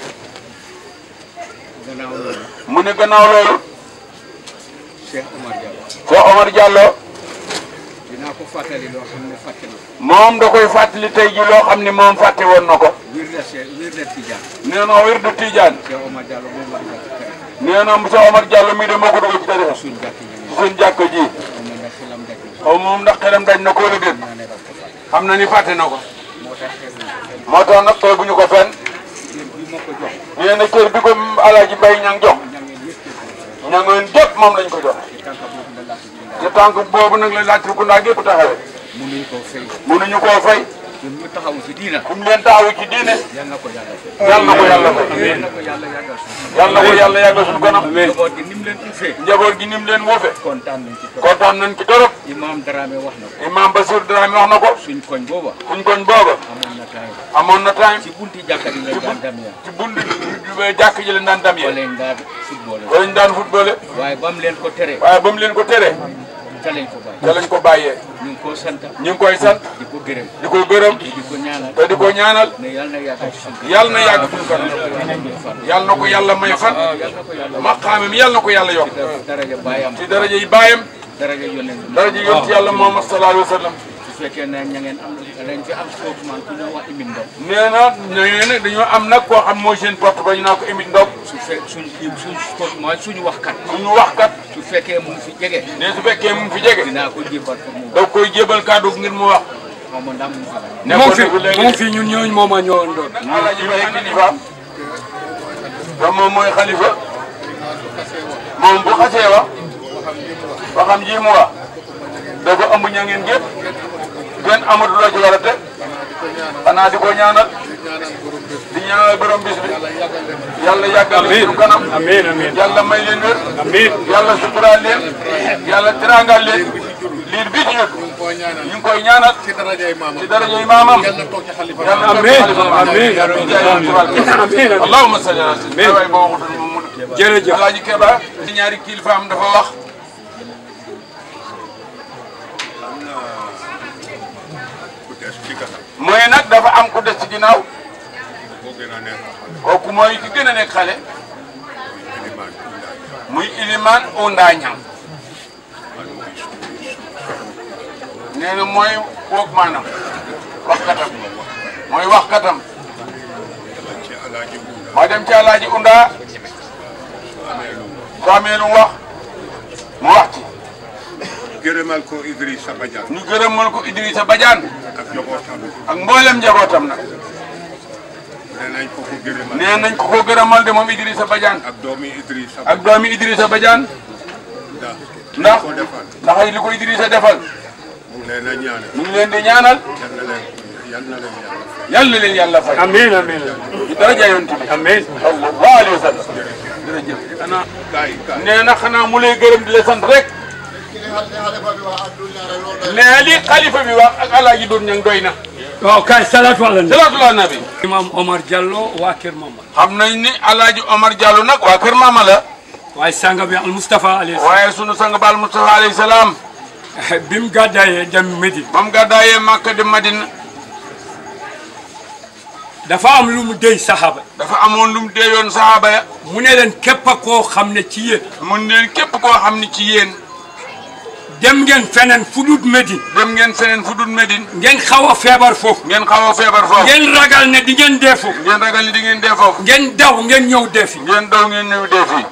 mu ne gannaaw loolu Cheikh Omar Diallo Cheikh Omar Diallo dinaa ko fàttali loo xam ne fàtte na ko moom da koy fàttali tey ji loo xam ni moom fàtte woon na ko wirda Cheikh wirda Tidiane nee na wirdu Tijaan Cheikh Omar Diallo moom la ñu kër nee na Cheikh Omar Diallo mii de moo ko dugal ci tarixa suñ jàkk yi ci seen jàkka ji moom ndax xelam daj na xaw moom ndax xelam daj na ko wala déet naa ne daf ko fàtte xam na ni fàtte na ko moo tax xeeb na ko fenn moo tax nag tooguñu ko fenn kër bi ma ko jox nee na kër bi ko Alaaji Mbay ñang jox ñangeen yëpp kër ñangoon gépp moom lañ ko jox ci tànk boobu la laata ji te tànk boobu nag la laaj ku ndaa gépp taxawee mënuñ koo fay mënuñu koo fay ñun ñu taxawu ci diina fu mu leen taxawu ci diine yal na ko yàlla fay yal na ko yàlla fay yal na ko yàlla yàggal suñu yal na ko yàlla yàggal suñu kanam njaboot gi ni mu leen uffee njaboot gi ni mu leen woofe kontaan nañ ci trop kontaan nañ ci torop imam Dramé wax na ko imam Basir Dramé wax na ko suñ koñ booba suñ koñ booba amoon na time amoon na time ci bunti jàkka di la daan damya ci bundi jàkk ji leen daan dam fa yee leen daan football fa lañ daan footballé waaye ba mu leen ko tere waaye ba mu leen ko tere ca lañ ko bàyyi te lañ ko bàyyee ñu ngi koo sant ñu ngi koy sant di ko gërëm di ko gërëm te di ko ñaanal te di ko ñaanal ne yàlla na yàgg ci suñu yàlla na yàgg suñu kanam yàlla na ko yàlla may fan yàlla na ko yàlla maqaamam yàlla na ko yàlla yokk daraja baayam ci daraja yi baayam daraja yonent bi daraja yonent yàlla Muhammad sallallahu alayhi wa sallam su fekkee ne ña ngeen am dañ fi am spokesman ku ñu wax Imin Ndong nee na nee na dañoo am nag koo xam mooy seen porte ba ñu naa ko émit ndaw su fe suñ suñ spokesman suñu waxkat suñu waxkat su fekkee mu ngi fi jege ne su fekkee mu ngi fi jege dinaa ko jébal pour mu da koy jébal kàddu ngir mu wax xaw ma ndam mu fi la. moom fi nekkoon na fi moom léegi fi ñun ñooñu moom a ñoo doon Alaaji Baye kilifaam te moom mooy xalifa moom bu xasee wax waxam ji mu wax dafa ëmb ñangeen gépp kenn amatu la ci war a teg xanaa di ko ñaanal di ñaanal borom bis bi yàlla yàggal leen suñu kanam amiin amiin yàlla may leen wér amiin yàlla suturaal leen yàlla teraangal leen liir bi ci ñëpp ñu ngi koy ñaanal ci darajay maamam yàlla toog ci xalifa amiin amiin amiin allahumma salli ala sayyidina waay boo waxutoon moom mu jërëjëf Alaaji Keba ñaari kilifaam dafa wax mooy nag dafa am ku des ci ginnaaw kooku mooy ki gën a nekk xale muy iliman Onda Ñam nee na mooy woog maanaam waxkatam mooy waxkatam moo dem ci Alaaji Unda soo amee lu mu wax mu wax ci gërëmal ko Idrissa Badiane ñu gërëmal ko Idrissa Badiane ak njabootam ak mboolem njabootam nag nee nañ ko ko gërëmal nee nañ ko ko gërëmal de moom Idrissa Badiane ak doomi Idrissa ak doomi Idrissa Badiane ndax ndax ko defal ndax li ko Idrissa defal mu ngi leen a ñaanal ñu ngi leen di ñaanal yal na leen yal na leen yàlla yal na leen yàlla fay amiin amiin ci daraja yonent bi amiin sallallahu alayhi wa sallam jërëjëf xanaa gaay gaay nee na xanaa mu lay gërëm di la sant rek nee li xalifa bi wax ak alaaji doon ñang doy na waaw kay salaatu ala nabi salaatu ala nabi imam Omar Diallo waa Kër Mama xam nañ ni alaaji Omar Diallo nag waa kër Mama la waaye sanga bi al Moustapha alayhi waaye sunu sang baal Mustafa alayhi salaam salaam bi mu gàddaayee dem Médine moom gàddaayee Màkka di Madina dafa am lu mu déy saxaaba dafa amoon lu mu deeyoon sahaaba ya mu ne leen képp koo xam ne ci yéen mun leen képp koo xam ni ci yéen dem ngeen feneen fu dul Médine dem ngeen feneen fu dul Medine ngeen xaw a feebar foofu ngeen xaw a feebar foofu ngeen ragal ne di ngeen dee foofu ngeen ragal ni di ngeen dee foofu ngeen daw ngeen ñëw dee fi ngeen daw ngeen ñëw dee fii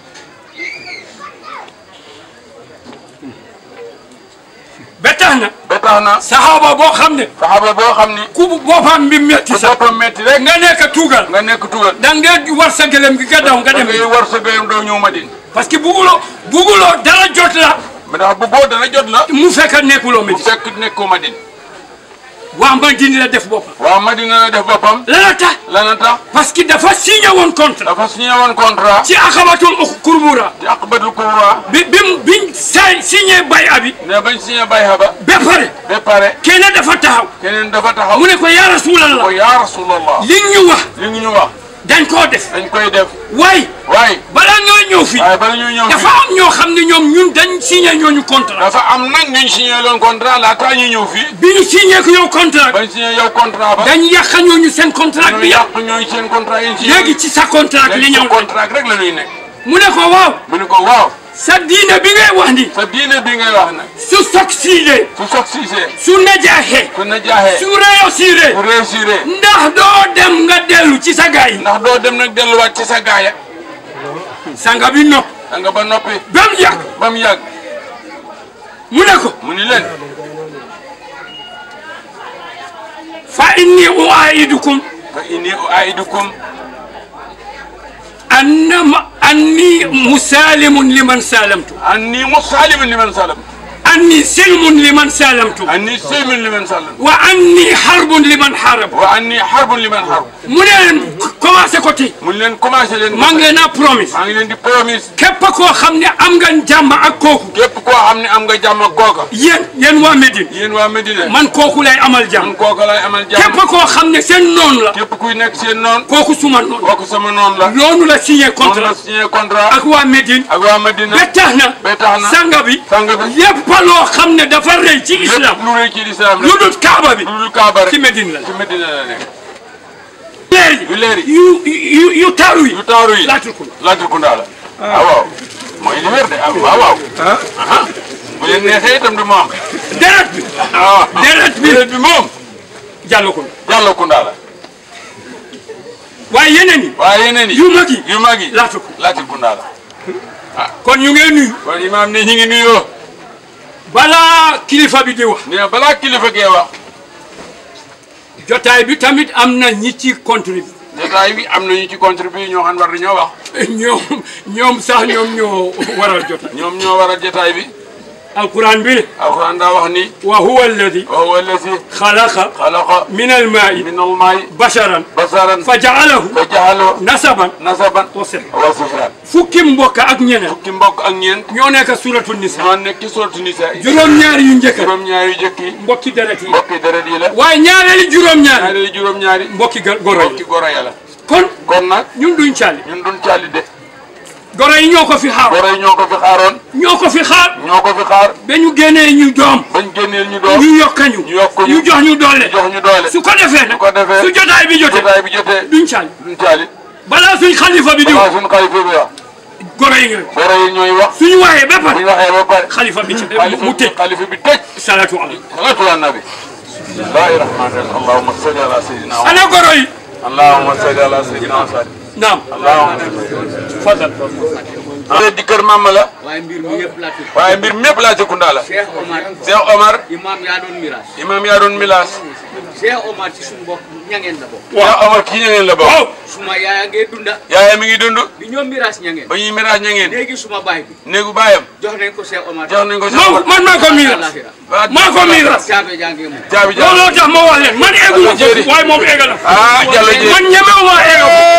ba tax na ba tax na saxaaba boo xam ne saxaaba boo xam ni ku boppam bi metti ku sax boppam metti rek nga nekk tuugal nga nekk tugal da ngay war sa gëlëm gi nga daw nga da dem ngay war sa gayam doo ñëw Madine parce que buguloo buguloo dara jot la mais ndax bu boo dana jot la mu fekk nekkuloo bu Médine fekk nekkoo Madine waa Madine la def boppam waaw Madina la def boppam lana tax lana tax parce que dafa signé woon contrat dafa signé woon contrat ci akabatul kurbura ci aqbatul kubra bi bi mu biñ say signé bay abi ne bañ signé bayha ba ba pare ba pare kenn dafa taxaw keneen dafa taxaw mu ne ko yaa rasulallah ko yaa rasulallah li ñu wax li ngi ñu wax dañ koo def dañ koy def waaye waaye balaa ñoo ñëw fii waaye bala ñuy ñëw dafa fii am ñoo xam ne ñoom ñun dañ signé ñooñu contrat dafa am nag ñu signé loon contrat laata ñu ñëw fii bi ñu signé ko yow contrat bañ signé yow contrat ba dañ yàq ñooñu seen contrat ñu bi yàq yàq ñooy seen contrat yi ñu signé léegi ci sa contrat li léegi ñëw sa contrat rek la ñuy nekk mu ne ko waaw mu ne ko waaw sa diine bi ngay wax ni sa diine bi ngay wax nag su succédé su succédé su najaaxee su na jaaxee su réussiré su réussir ndax doo dem nga dellu ci sa gaay yi ndax doo dem nag delluwaat ci sa gaaya sanga bi nopp da nga ba noppi ba mu yàgg ba mu yàgg mu ne ko mu ni leen fa inni uaidukum fa inni uaidukum annama anni musalimun liman salamtu anni musalimun liman salam anni silmun liman salamtu anni silmun liman salam wa anni harbun liman harab wa anni harbun liman harb mu ne leen commencé ko ti mu leen commencé leen maa ngi leen a promise maa ngi leen di promise képp koo xam ne am nga jàmm ak kooku képp koo xam ne am nga jàmm ak kooka yéen yéen waa Médine yéen waa Medina man kooku lay amal jàmm man kooka lay amal jàmm képp koo xam ne seen noonu la képp kuy nekk seen noon kooku suma noonu kooku sama noon la loolu la signé moom la contrat signé contrat ak waa Médine ak waa Medina ba tax na ba tax na sanga bi sang bi lépp loo xam ne dafa rëy ci islam lépp lu rëy ci lislaam lu rek dul kaaba bi lu dul kaaba rek ci Médine la ci Medina la nekk leer yu leer yi yu yu yu taaru yi yu taaru yi laatul ko laatul kundaa la ah waaw mooy li wér de ah waaw waaw ah bu leen neexee itam du mu am deret bi ah deret bi déret bi moom jàll ko jàllo kundaa la waaye yeneen yi waaye yeneen yi yu mag yi yu mag yi laatul ko laatul kundaa la kon ñu ngee nuyu kon imaam ne ñi ngi nuyoo balaa kilifa bi di wax nee na balaa kilifa gee wax jotaay bi tamit am na ñi ci contribué jotaay bi am nañu ci contribué ñoo xam war nañoo wax ñoom ñoom sax ñoom ñoo waral jotaay ñoom ñoo waral jotaay bi alquran bi ne alxuraan daa wax ni wa huwa alladi wa huwa allasi xalaqa xalaqa min almaai min almaay basharan basaran fa jaalahu fa jaxaloo nasaban nasaban wa sihra wa sifran fukki mbokk ak ñeneen fukki mbokk ak ñeent ñoo nekk suratu nisa ñoo nekk ci sortu nisa yi juróom-ñaari yu njëkk juróom-ñaari yu jëkk yi mbokki deret yi mbokki deret yi la waaye ñaareeli juróom-ñaari ñaareelu juróom-ñaari mbokki ga- goro mbokki yi goro ya la kon kon nag ñun duñ càlli ñun duñ càlli de goro yi ñoo ko fi xaar goro yi ñoo ko fi xaaroon ñoo ko fi xaar ñoo ko fi xaar ba ñu génnee ñu doom bañ génneel ñu doom ñu yokkañu ñu yokk ñu ñu jox ñu doole jox ñu doole su ko defee nag su ko defee su jotaay bi jotee jotaay bi jotee duñ càlli duñ càlli balaa suñ xalifa bi di waaw wax suñ xalifa bi wax goro yi nga goro yi ñooy wax suñu waxee ba bu pare ñu waxee ba pare xalifa bi ci xalifa mu tëj xalifa bi tëj salatu ala salatu ala nabi bismillahi rahmani rahim allahumma salli ala sayyidina wa ana goro yi allahumma salli ala sayyidina wa sallim naam allahumma fadal salli di kër mama la waaye mbir mi yëpp laa tudd. waaye mbir mépp laa ci kunda la Cheikh Omar Cheikh Omar imam yaa doon mirage. imam yaa doon milaas Cheikh Omar ci suñu mbokk ñangeen la bokk. Cheikh Omar kii ñangeen la bokk waaw suma yaaya ngee dunda yaayam mi ngi dund bi ñoom mirage ñangeen. ba ñuy miraas ñangeen léegi suma baay bi néegu baayam jox nañ ko Cheikh Omar. jox nañ ko Cheikh man Omar man maa ko miiras Alaxira. maa ko miiras caabe jàngee moom. jaabi jaabi looloo tax ma wax leen man egguma jéeri. foofu waaye moom egg na ah Jallo Jéeri man ñemewuma egg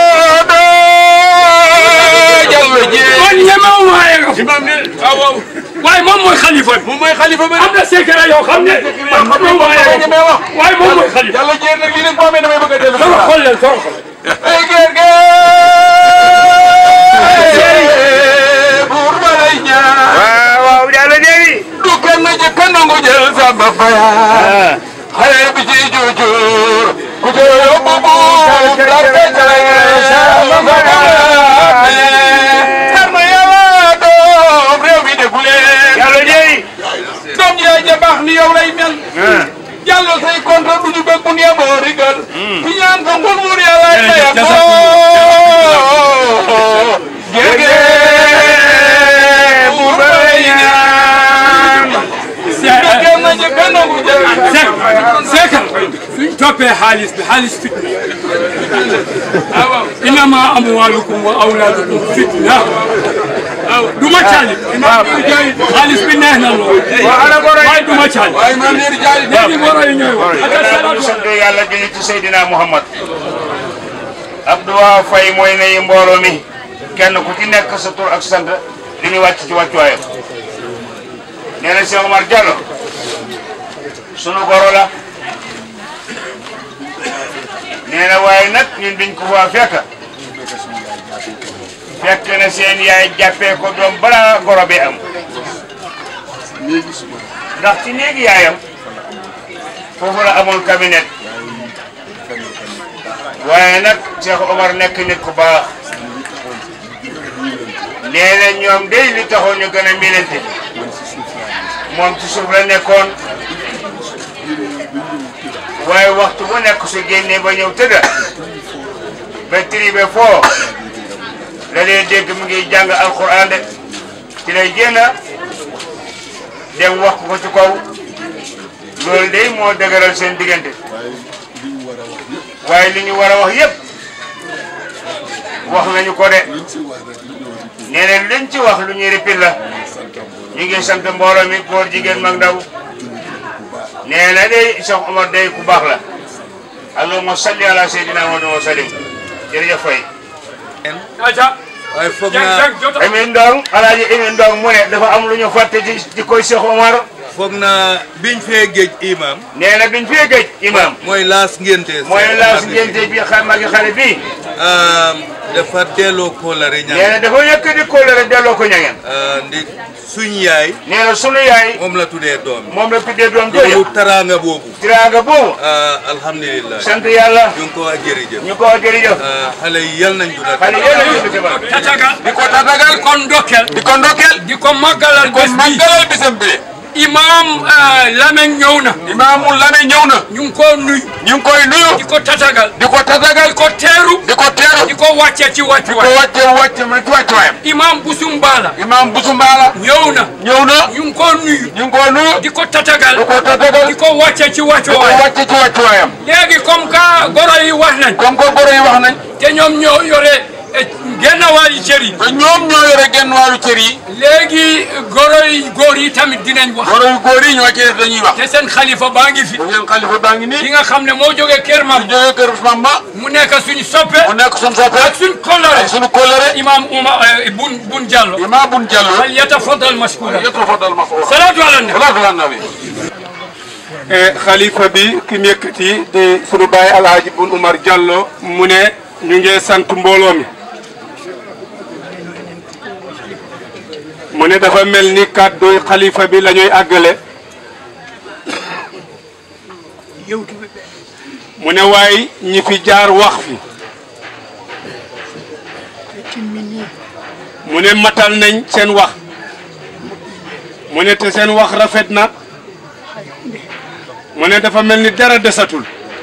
Jallo Jéeri man ñemewuma egg imam ne waaw waaw waaye moom mooy xalifa bi moom mooy xalifa bi am na secret yoo xam ne man xamewuma egg ñemee wax waaye moom mooy xalifa Jallo Jéeri nag lii nag boo amee damay bëgg a dellu sama xol leen sama xol ay géer géer buur ba lay ñaan waaw waaw Diallo Jéeri du kenn jëkk nangu jël sa bafaya xale bi ci jujur ku te yóbbu buur la feccal sa bafaya xar ma yàlla doom réew mi déggu leen Diallo Jéeri doom yaay ja baax ni yow lay mel jàllo say contre du ñu bëgg bu nee boo rigal fi ñaan fa ngun wur yàlla ay mayam boo géege buur ba lay ñaan du kenn jëkk nangu jël Seck Seck suñ toppee xaalis bi xaalis fitna innama amwaalukum wa awlaadukum fitna du ma caali xaalis bi neex na lool waaye du ma caali waaye man nee di jaay léegi goro yi ñooy wax gannaaw bu ñu sant yàlla julli ci Seydina Muhammad Abdou Faye mooy nuyu mbooloo mi kenn ku ci nekk sa tur ak sant li ñu wàcc ci wàccuwaayam nee na Cheikh Omar Diallo sunu goro la nee na waaye nag ñun biñ ko fa fekk fekk na seen yaay jàppee ko doom balaa goro bi am ndax ci néegi yaayam foofu la amoon cabinet waaye nag Cheikh Omar nekk nit ku baax nee na ñoom day li taxoon ñu gën a milante moom ci suuf la nekkoon waaye waxtu bu nekk su génnee ba ñëw tëdda ba tribe foo la lay dégg mu ngi jàng alquran de ci lay génn dem wax ko ci kaw loolu de moo dëgëral seen diggante waaye li ñu war a wax yépp wax nañu ko de nee na liñ ci wax lu ñuy ripil la ñu ngi sant mbooloo mi góor jigéen mag ndaw nee na de Cheikh Omar day ku baax la allahumma salli ala sayyidina Muhammad wa sallim jërëjëf Faye aca waaye foog jàng naa jàng jota Emin Ndong alaaji Emin Ndong mu ne dafa am lu ñu fàtte ci ci koy Cheikh Omar foog naa biñ fee géej imam nee na biñ fee gëj imam mooy laas ngénte mooy laas ngénte bi xam magi xale bi dafa delloo kóolare nee ñaan na dafa yëkkati kóllëre delloo ko ñangeen ndi suñ yaay nee na sunu yaay moom la tuddee doom moom la tuddee doom loolu jooju taraanga boobu tiraanga boobu alhamdulilah sant yàlla ñu ngi ko wax jërëjëf ñu ko wax jërëjëf xale yi yal nañ duna xale yéen a ngi ci baax tatagal di ko tatagal di ko ndokkel di ko ndokkeel di ko màggalal ko bés bi màggalal bisam bi imam Lamine ñëw na imaamu Lame ñëw na ñu ngi ko nuyu ñu ngi koy nuyu di ko tatagal di ko tatagal di ko teeru di ko teeru di ko wàcce ci ko wàccuwaay wàcce wàcce ma ci wàccuwaayam imam Busumbala imaam Busu Mbaala ñëw na ñëw na ñu ngi ko nuyu ñu ngi koy nuyu di ko tatagal di ko tatagal di ko wàcce ci di ko wàccuwaay wàcce ci wàccuwaayam léegi comme que goro yi wax nañ comme que goro yi wax nañ te ñoom ñoo yore eh, genn wàllu cër yi te ñoom ñoo yore genn wàllu cër yi léegi goro yi góor yi tamit dinañ wax goro yu góor yi ñoo ci def dañuy wax te seen xalifa baa ngi fi bu ngeen xalifa baa ngi ki nii nga xam ne moo jógee kër mam ñu jógee kër Mamba mu nekk suñu soppe mu nekk suñu soppe ak suñu kolore ak suñu kóllëre imam Oumar bun bun Diallo imaam Bun Jallo fal yatafaddal mashkura yatafaddal mashkura salaatu ala nabi salaatu ala nabi xalifa bi ki mu yëkkati di sunu baay alhaji bun Umar Diallo mu ne ñu ngi sant mbooloo mi mu ne dafa mel ni kàdduy xalifa bi la ñuy àggale mu ne waaye ñi fi jaar wax fi mu ne matal nañ seen wax mu ne te seen wax rafet na mu ne dafa mel ni dara desatul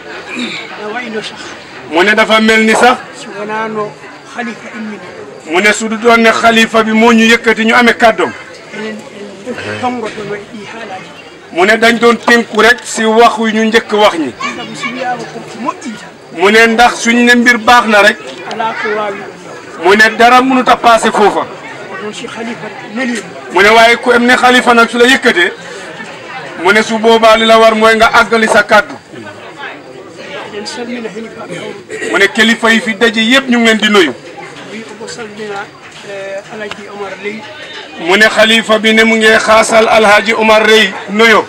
mu ne dafa mel ni sax wonano halifa immini mu ne su du doon ne xalifa bi moo ñu yëkkati ñu amee kàddoom enen en tongotono e ɗi haalaji mu ne dañ doon tënku rek si wax yu ñu njëkk wax ñi saabu so wiyama ko moƴƴi tan mu ne ndax suñ ne mbir baax na rek ala ko wawi mu ne dara mënut a passé foofa oɗon si halifa nelima mu ne waaye ku em ne xalifa nag su la yëkkatee mu ne su boobaa li la war mooy nga àggali sa kàddu eɗen salmina helifaɓe hawru mu ne kilifa yi fi daje yëpp ñu ngi leen di nuyu wi omo salmina alaji omar ley mu ne xalifa bi ne mu ngi xaasal alhaji Omar Rey nuyo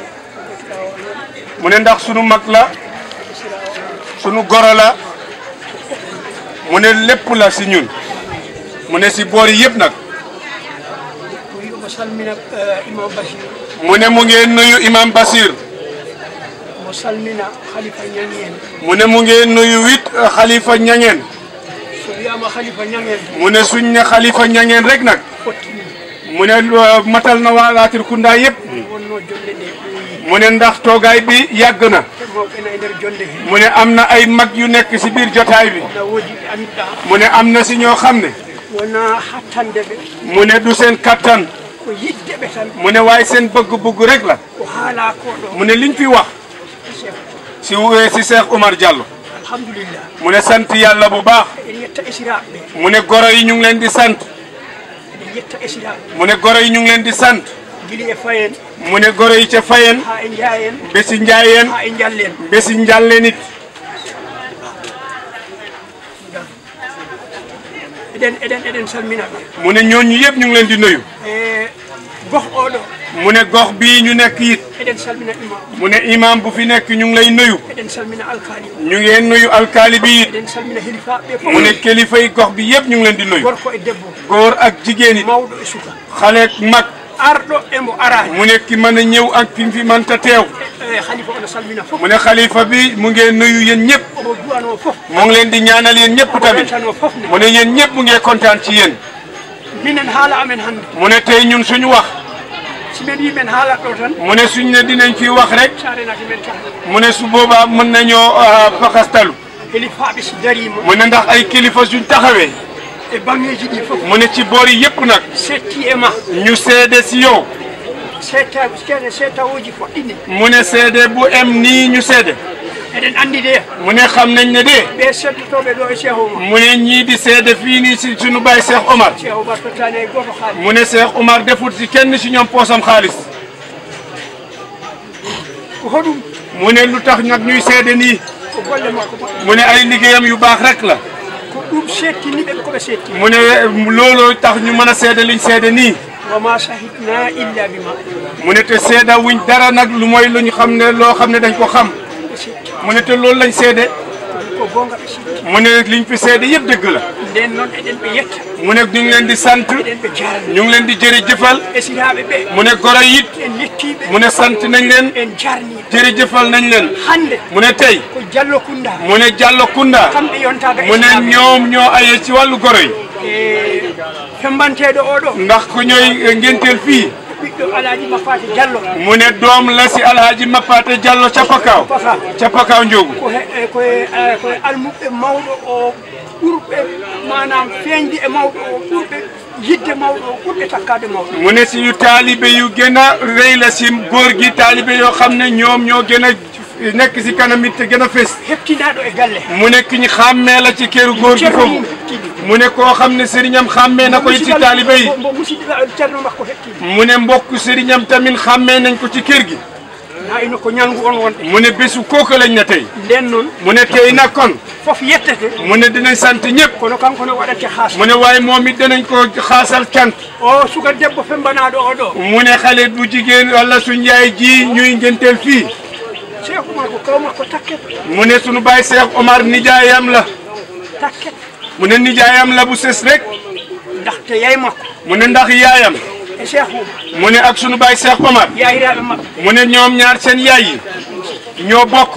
mu ne ndax sunu mag la sunu goro la mu ne lépp la si ñun mu ne si boor yi yëpp nag wi omo salmina imam bachir mu ne mu ngi nuyu imam Basir omo salmina halifa ñangi en mu ne mu ngi nuyu wit xalifa ñangeen so wiyama halifa ñangen mu ne suñ ne xalifa ñangeen rek nag fottini mu ne lu- matal na waa Latir Kunda yëpp wonno jonde ɗe ɓooyi mu ne ndax toogaay bi yàgg na te mawɓena e nder jonde he mu ne am na ay mag yu nekk si biir jotaay bi na woodi ɓe annduɗa mu ne am na si ñoo xam ne wona hattande ɓe mu ne du seen kattan ko yidde ɓe tan mu ne waaye seen bëgg-bëgg rek la ko haala ko ɗo mu ne liñ fi wax si wu- si Cheikh Omar Diallo alhamdulillah mu ne sant yàlla bu baax eɗen yetta esiraɓe ɓe mu ne goro yi ñu ngi leen di sant eɗen yetta esiraɓe mu ne goro yi ñu ngi leen di sant guili e fayen mu ne goro yi ca Fayen ha e jaayen bési Njaayeen ha e jallen bési Njàlleen it eɗen eɗen eɗen salminaɓe mu ne ñooñu yëpp ñu ngi leen di nuyu e goh oɗo mu ne gox bii ñu nekk it eɗen salmina imam mu ne imam bu fi nekk ñu ngi lay nuyu eɗen salmina alkali o ñu ngeen nuyu alkaali bi it eɗen salmina helifaɓe ɓe mu ne fof kilifa yi gox bi yëpp ñu ngi leen di nuyu gorko e debbo góor ak jigéen it mawɗo e suka xale ak mag arɗo emo arani mu ne ki mën a ñëw ak ki fi mënta teew e halifa ono salmina fof mu ne xalifa bi mu ngeen nuyu yéen ñëpp omo duwano fof mu ngi leen di ñaanal yéen ñëpp tamit ɓentano fof ne mu ne yéen ñëpp mu ngee kontaan ci yéen minen haala amen hannde mu ne tey ñun suñu wax simen yimen haalat ɗo tan mu ne suñ ne dinañ fi wax rek sarenaki men tan mu ne su boobaa mën nañoo fakastalu helifaɓe so darima mu ne ndax ay kilifa suñ taxawee e bangeji ɗi fof mu ne ci boor yi yëpp nag setti e ma ñu seede si yow seta kene setawoji poɗɗini mu ne seede bu em nii ñu seede eɗen andi de mu ne xam nañ ne de ɓe seddotoɓe ɗo e cheikh oumar mu ne ñii di seede fii nii si suñu baay Cheikh Omar cheikh oumar tottani e goto haali mu ne Cheikh Omar defut si kenn si ñoom poosam xaalis ko hoɗum mu ne lu tax nag ñuy seede nii ko golle makko moƴƴi mu ne ay liggéeyam yu baax rek la ko ɗum settiniɓe koɓe setti mu ne looloo tax ñu mën a seede liñ seede nii wama sahidna illa bima mu ne te seeda wuñ dara nag lu mooy lu ñu xam ne loo xam ne dañ ko xam ɓe setti mu ne te loolu lañ seede ko gonga ɓe setti mu ne liñ fi seede yëpp dëgg la nden noon eɗen ɓe yetta mu ne ñu ngi leen di sant eɗen ɓe jarani ñu ngi leen di jërëjëfal esiraɓe ɓe mu ne goro it en yettiɓe mu ne sant nañ leen en jarniɓe jërëjëfal nañ leen hande mu ne tey ko diallo kunda mu ne Diallo Kunda kamɓe yontaga mu ne ñoom ñoo aye ci wàllu goro yi e fembanteɗo oɗo ndax ku ñooy ngenteel fii ɓiɗɗo alaaji mappate diallo mu ne doom la si alhaji Mapate Diallo ca Pakaaw ca Pakaaw Njoogu ko he- koye eh, koye almuɓe mawɗo o ɓurɓe manam feeñde e mawɗo o ɓurɓe yidde mawɗo o ɓurɓe takkade mawɗo mu ne si yu taalibe yu gën a rëy la si góor gi taalibe yoo xam ne ñoom ñoo gën a nekk si kanam it te gën a fés heftinaɗo e galle mu ne ki ñu xàmmee la ci këru góor gi foofu mu ne koo xam ne sëriñam xàmmee na ko it ci taalibe yi mbo musidɗo ceerno makko hettini mu ne mbokk sëriñam tamit xàmmee nañ ko ci kër gi nayno ko ñalngu on wonɗe mu ne bésu kooku lañ na tey nden noon mu ne tey nag kon fof yettete mu ne dinañ sant ñëpp kono kanko ne waɗate haas mu ne waaye moom it dinañ ko xaasal cant o suka debbo fembanaɗo o ɗo mu ne xale bu jigéen wala suñ yaay ji ñuy ngenteel fii cheikh oumar ko kaw makko takket mu ne sunu baay Cheikh Omar nijaayam la takket mu ne nijaayam la bu sës rek ndaxte yay makko mu ne ndax yaayam e cheikh oumar mu ne ak sunu baay Cheikh Omar yayiraɓe mabɓe mu ne ñoom ñaar seen yaay yi ñoo bokk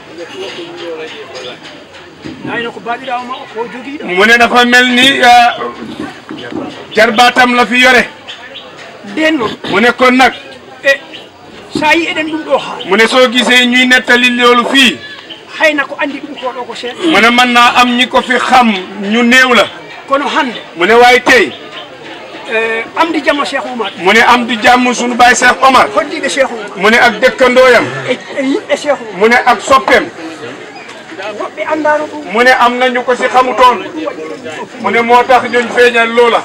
nayno ko baɗirawo ma o ko joguiɗo mu ne dafa mel ni ah, jarbaatam la fi yore nden noon mu ne kon nag e sa yi eɗen ɗum ɗo haala mu ne soo gisee ñuy nettali loolu fii hayna ko andi ɗum ko ɗo ko seeɗa mu ne mën naa am ñi ko fi xam ñu néew la kono hande mu ne waaye tey e amdi jamma cheikh oumar mu ne am di jàmm sunu baay Cheikh Omar hoddiɓe cheikh oumar mu ne ak dëkkandooyam e e yimɓe cheikh oumar mu ne ak soppeem woɓɓe andano ɗum mu ne am nañu ko si xamutoon mu ne moo tax ñuñ feeñal loola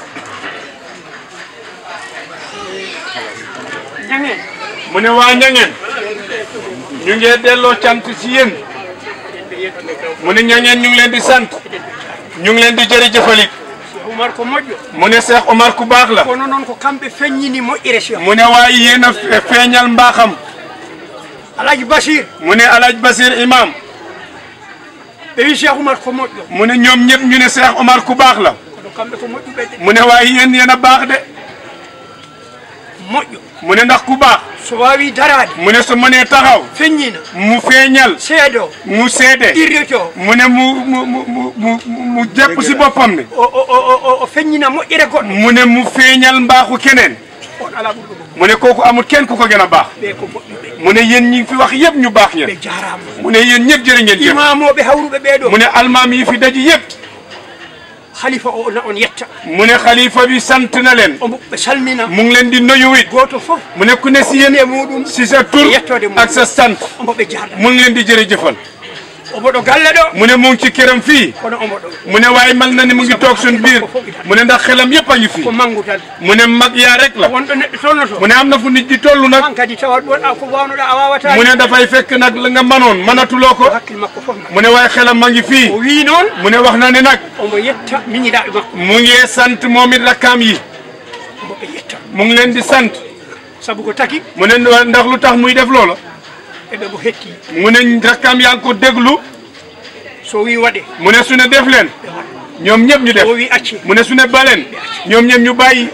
ñangeen mu ne waa ñangeen ñu ngi delloo cant si yéen mu ne ñangeen ñu ngi leen di sant ñu ngi leen di jërëjëfalit cheikh oumar ko moƴƴo mu ne Cheikh Omar ku baax la kono noon ko kamɓe feññini moƴƴire cheikh mu ne waaye yéen a fe- feeñal mbaaxam alaji basir mu ne Alaj Basir imam ɓe wi cheikh oumar ko moƴƴo mu ne ñoom ñëpp ñu ne Cheikh Omar ku baax la kono kamɓe ko moƴƴuɓe de mu ne waaye yéen yéen a baax de moƴƴo mu ne ndax ku baax so wawi darade mu ne su mënee taxaw feññina mu feeñal seedo mu seede irrito mu ne mu mu mu mu mu mu jàpp si boppam ne o o o o o feññina moƴƴere goɗɗo mu ne mu feeñal mbaaxu keneen on ala ɓurɗo ɗum mu ne kooku amul kenn ku ko gën a baax ɓe ko moƴƴuɓe mu ne yéen ñi fi wax yëpp ñu baax ñeen ɓe jarama mu ne yéen ñëpp jërë ngeen jëf imamoɓe hawruɓe ɓeɗo mu ne almaam yi fi daji yëpp khalifa o na on yetta mu ne xalifa bi sant na leen o ɓe salmina mu ngi leen di nuyu it goto foof mu ne ku ne si yéen e muɗum si sa tur yettode mum ak sa sant omo ɓe jarda mu ngi leen di jërëjëfal omo ɗo galle ɗo mu ne mu ngi ci këram fii kono omo ɗo mu ne waaye mal na ni mu ngi toog suñ biir mu ne ndax xelam yëpp a ngi fii ko manggu tan mu ne mag yaa rek la wonɗo neɗɗo tolnoto mu ne am na fu nit di toll nag an kadi tawat ɗon a ko wawnoɗa a wawata mu ne dafay fekk nag la nga manoon manatuloo ko hakkille makko foof mu ne waaye xelam ma ngi fii o wi noon mu ne wax na ne nag omo yetta miñiɗaɓe makko mu ngi sant moom it rakkaam yi omo ɓe yetta mu ngi leen di sant saabu ko taki mu ne ndax lu tax muy def loola eɓe mo hetti mu ne rakkaam yaa ngi ko déglu so wi waɗe mu ne su ne def leen ñoom ñëpp ñu def o wi acci mu ne su ne baleen ñoom ñëpp ñu bàyyi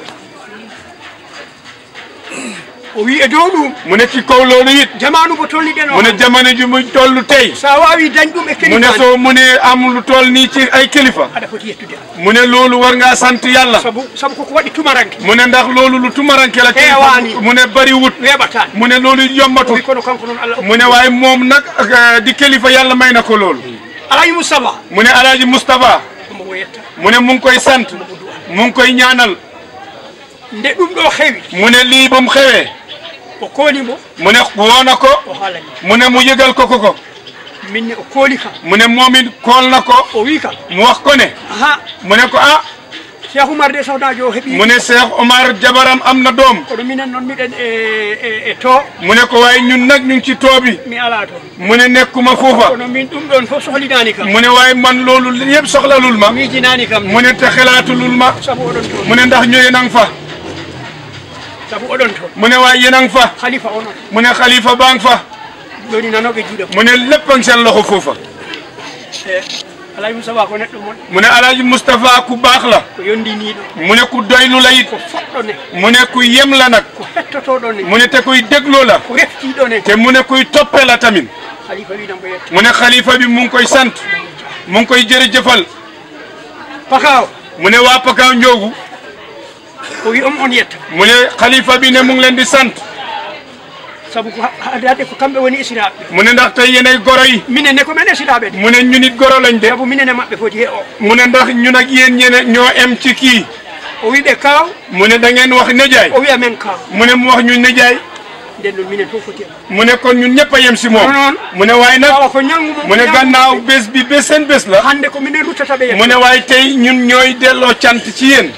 o wi e dow ɗum mu ne ci kaw loolu it jamanu mo tolniɗen o mu ne jamono ji muy toll tey sa wawi dañ ɗum e mu ne kelimaji soo mu ne am lu toll nii ci ay kilifa aɗa foti yettude am mu ne loolu war ngaa sant yàlla saabu saabu koko waɗi tumaranke mu ne ndax loolu lu tumaranke la ci Heewaani. mu ne bari wut weeɓatani mu ne loolu yombatul wi kono kanko noon allah mu ne waaye moom nag ak, di kilifa yàlla may na ko loolu alayi moustapha mu ne alaaji Moustapha omo wo yetta mu ne mu ngi koy sant mu ngi koy ñaanal nde ɗum ɗo heewi mu ne lii ba mu xewee o koolimo mu ne woo na ko o haalani mu ne mu yëgal ko ko ko minne o kooli kam mu ne moom it kool na ko o wi kam mu wax ko ne aha mu ne ko ah cheikh oumar de sawnajo o heeɓi mu ne Cheikh Omar jabaram am na doom kono minen noon miɗen e e- e to mu ne ko waaye ñun nag ñu ngi ci toobi mi ala toon mu ne nekkuma foofa kono min ɗum ɗon fof sohlinani kam mu ne waaye man loolu yëpp soxlalul ma miijinani kam mu ne te xalaatulul ma saabu oɗon toon mu ne ndax ñu yéen a ngi fa saabu oɗon toon mu ne waaye yéen a ngi fa khalifa onon mu ne xalifa baa ngi fa joni nanoɓe juuɗe mu ne lépp a ngi seen loxo foofa e alayi moustapha ko neɗɗo mon mu ne alaaji Moustapha ku baax la ko yondiniɗo mu ne ku doylu la it ko foɗɗo ne mu ne ku yem la nag ko hettotoɗo ne mu ne te kuy dégloo la ko reftiɗo ne te mu ne kuy toppe la tamit khalifa winambo yetta mu ne xalifa bi mu ngi koy sant mu ngi koy jërëjëfal pakaw mu ne waa Pakaaw Njoogu o wi on on yetta mu ne xalifa bi ne mu ngi leen di sant sabu ko haadade ko kamɓe woni isiraɓe mu ne ndax tey yéenay goro yi minen ne ko men isiraɓe de mu ne ñu nit goro lañ de sabu minen e maɓɓe foti he o mu ne ndax ñun ak yéen ñene ñoo em ci kii o wiɓe kaw mu ne da ngeen wax nijaay o wiya men kaw mu ne mu wax ñu nijaay nden noon minen fof foti hen mu ne kon ñun ñëpp a yem si moom noon mu ne waaye nag kawa ko ñangu mu ne gannaaw bés bi bés seen bés la hande ko minen ruttata ɓe mu ne waaye tey ñun ñooy delloo cant ci yéen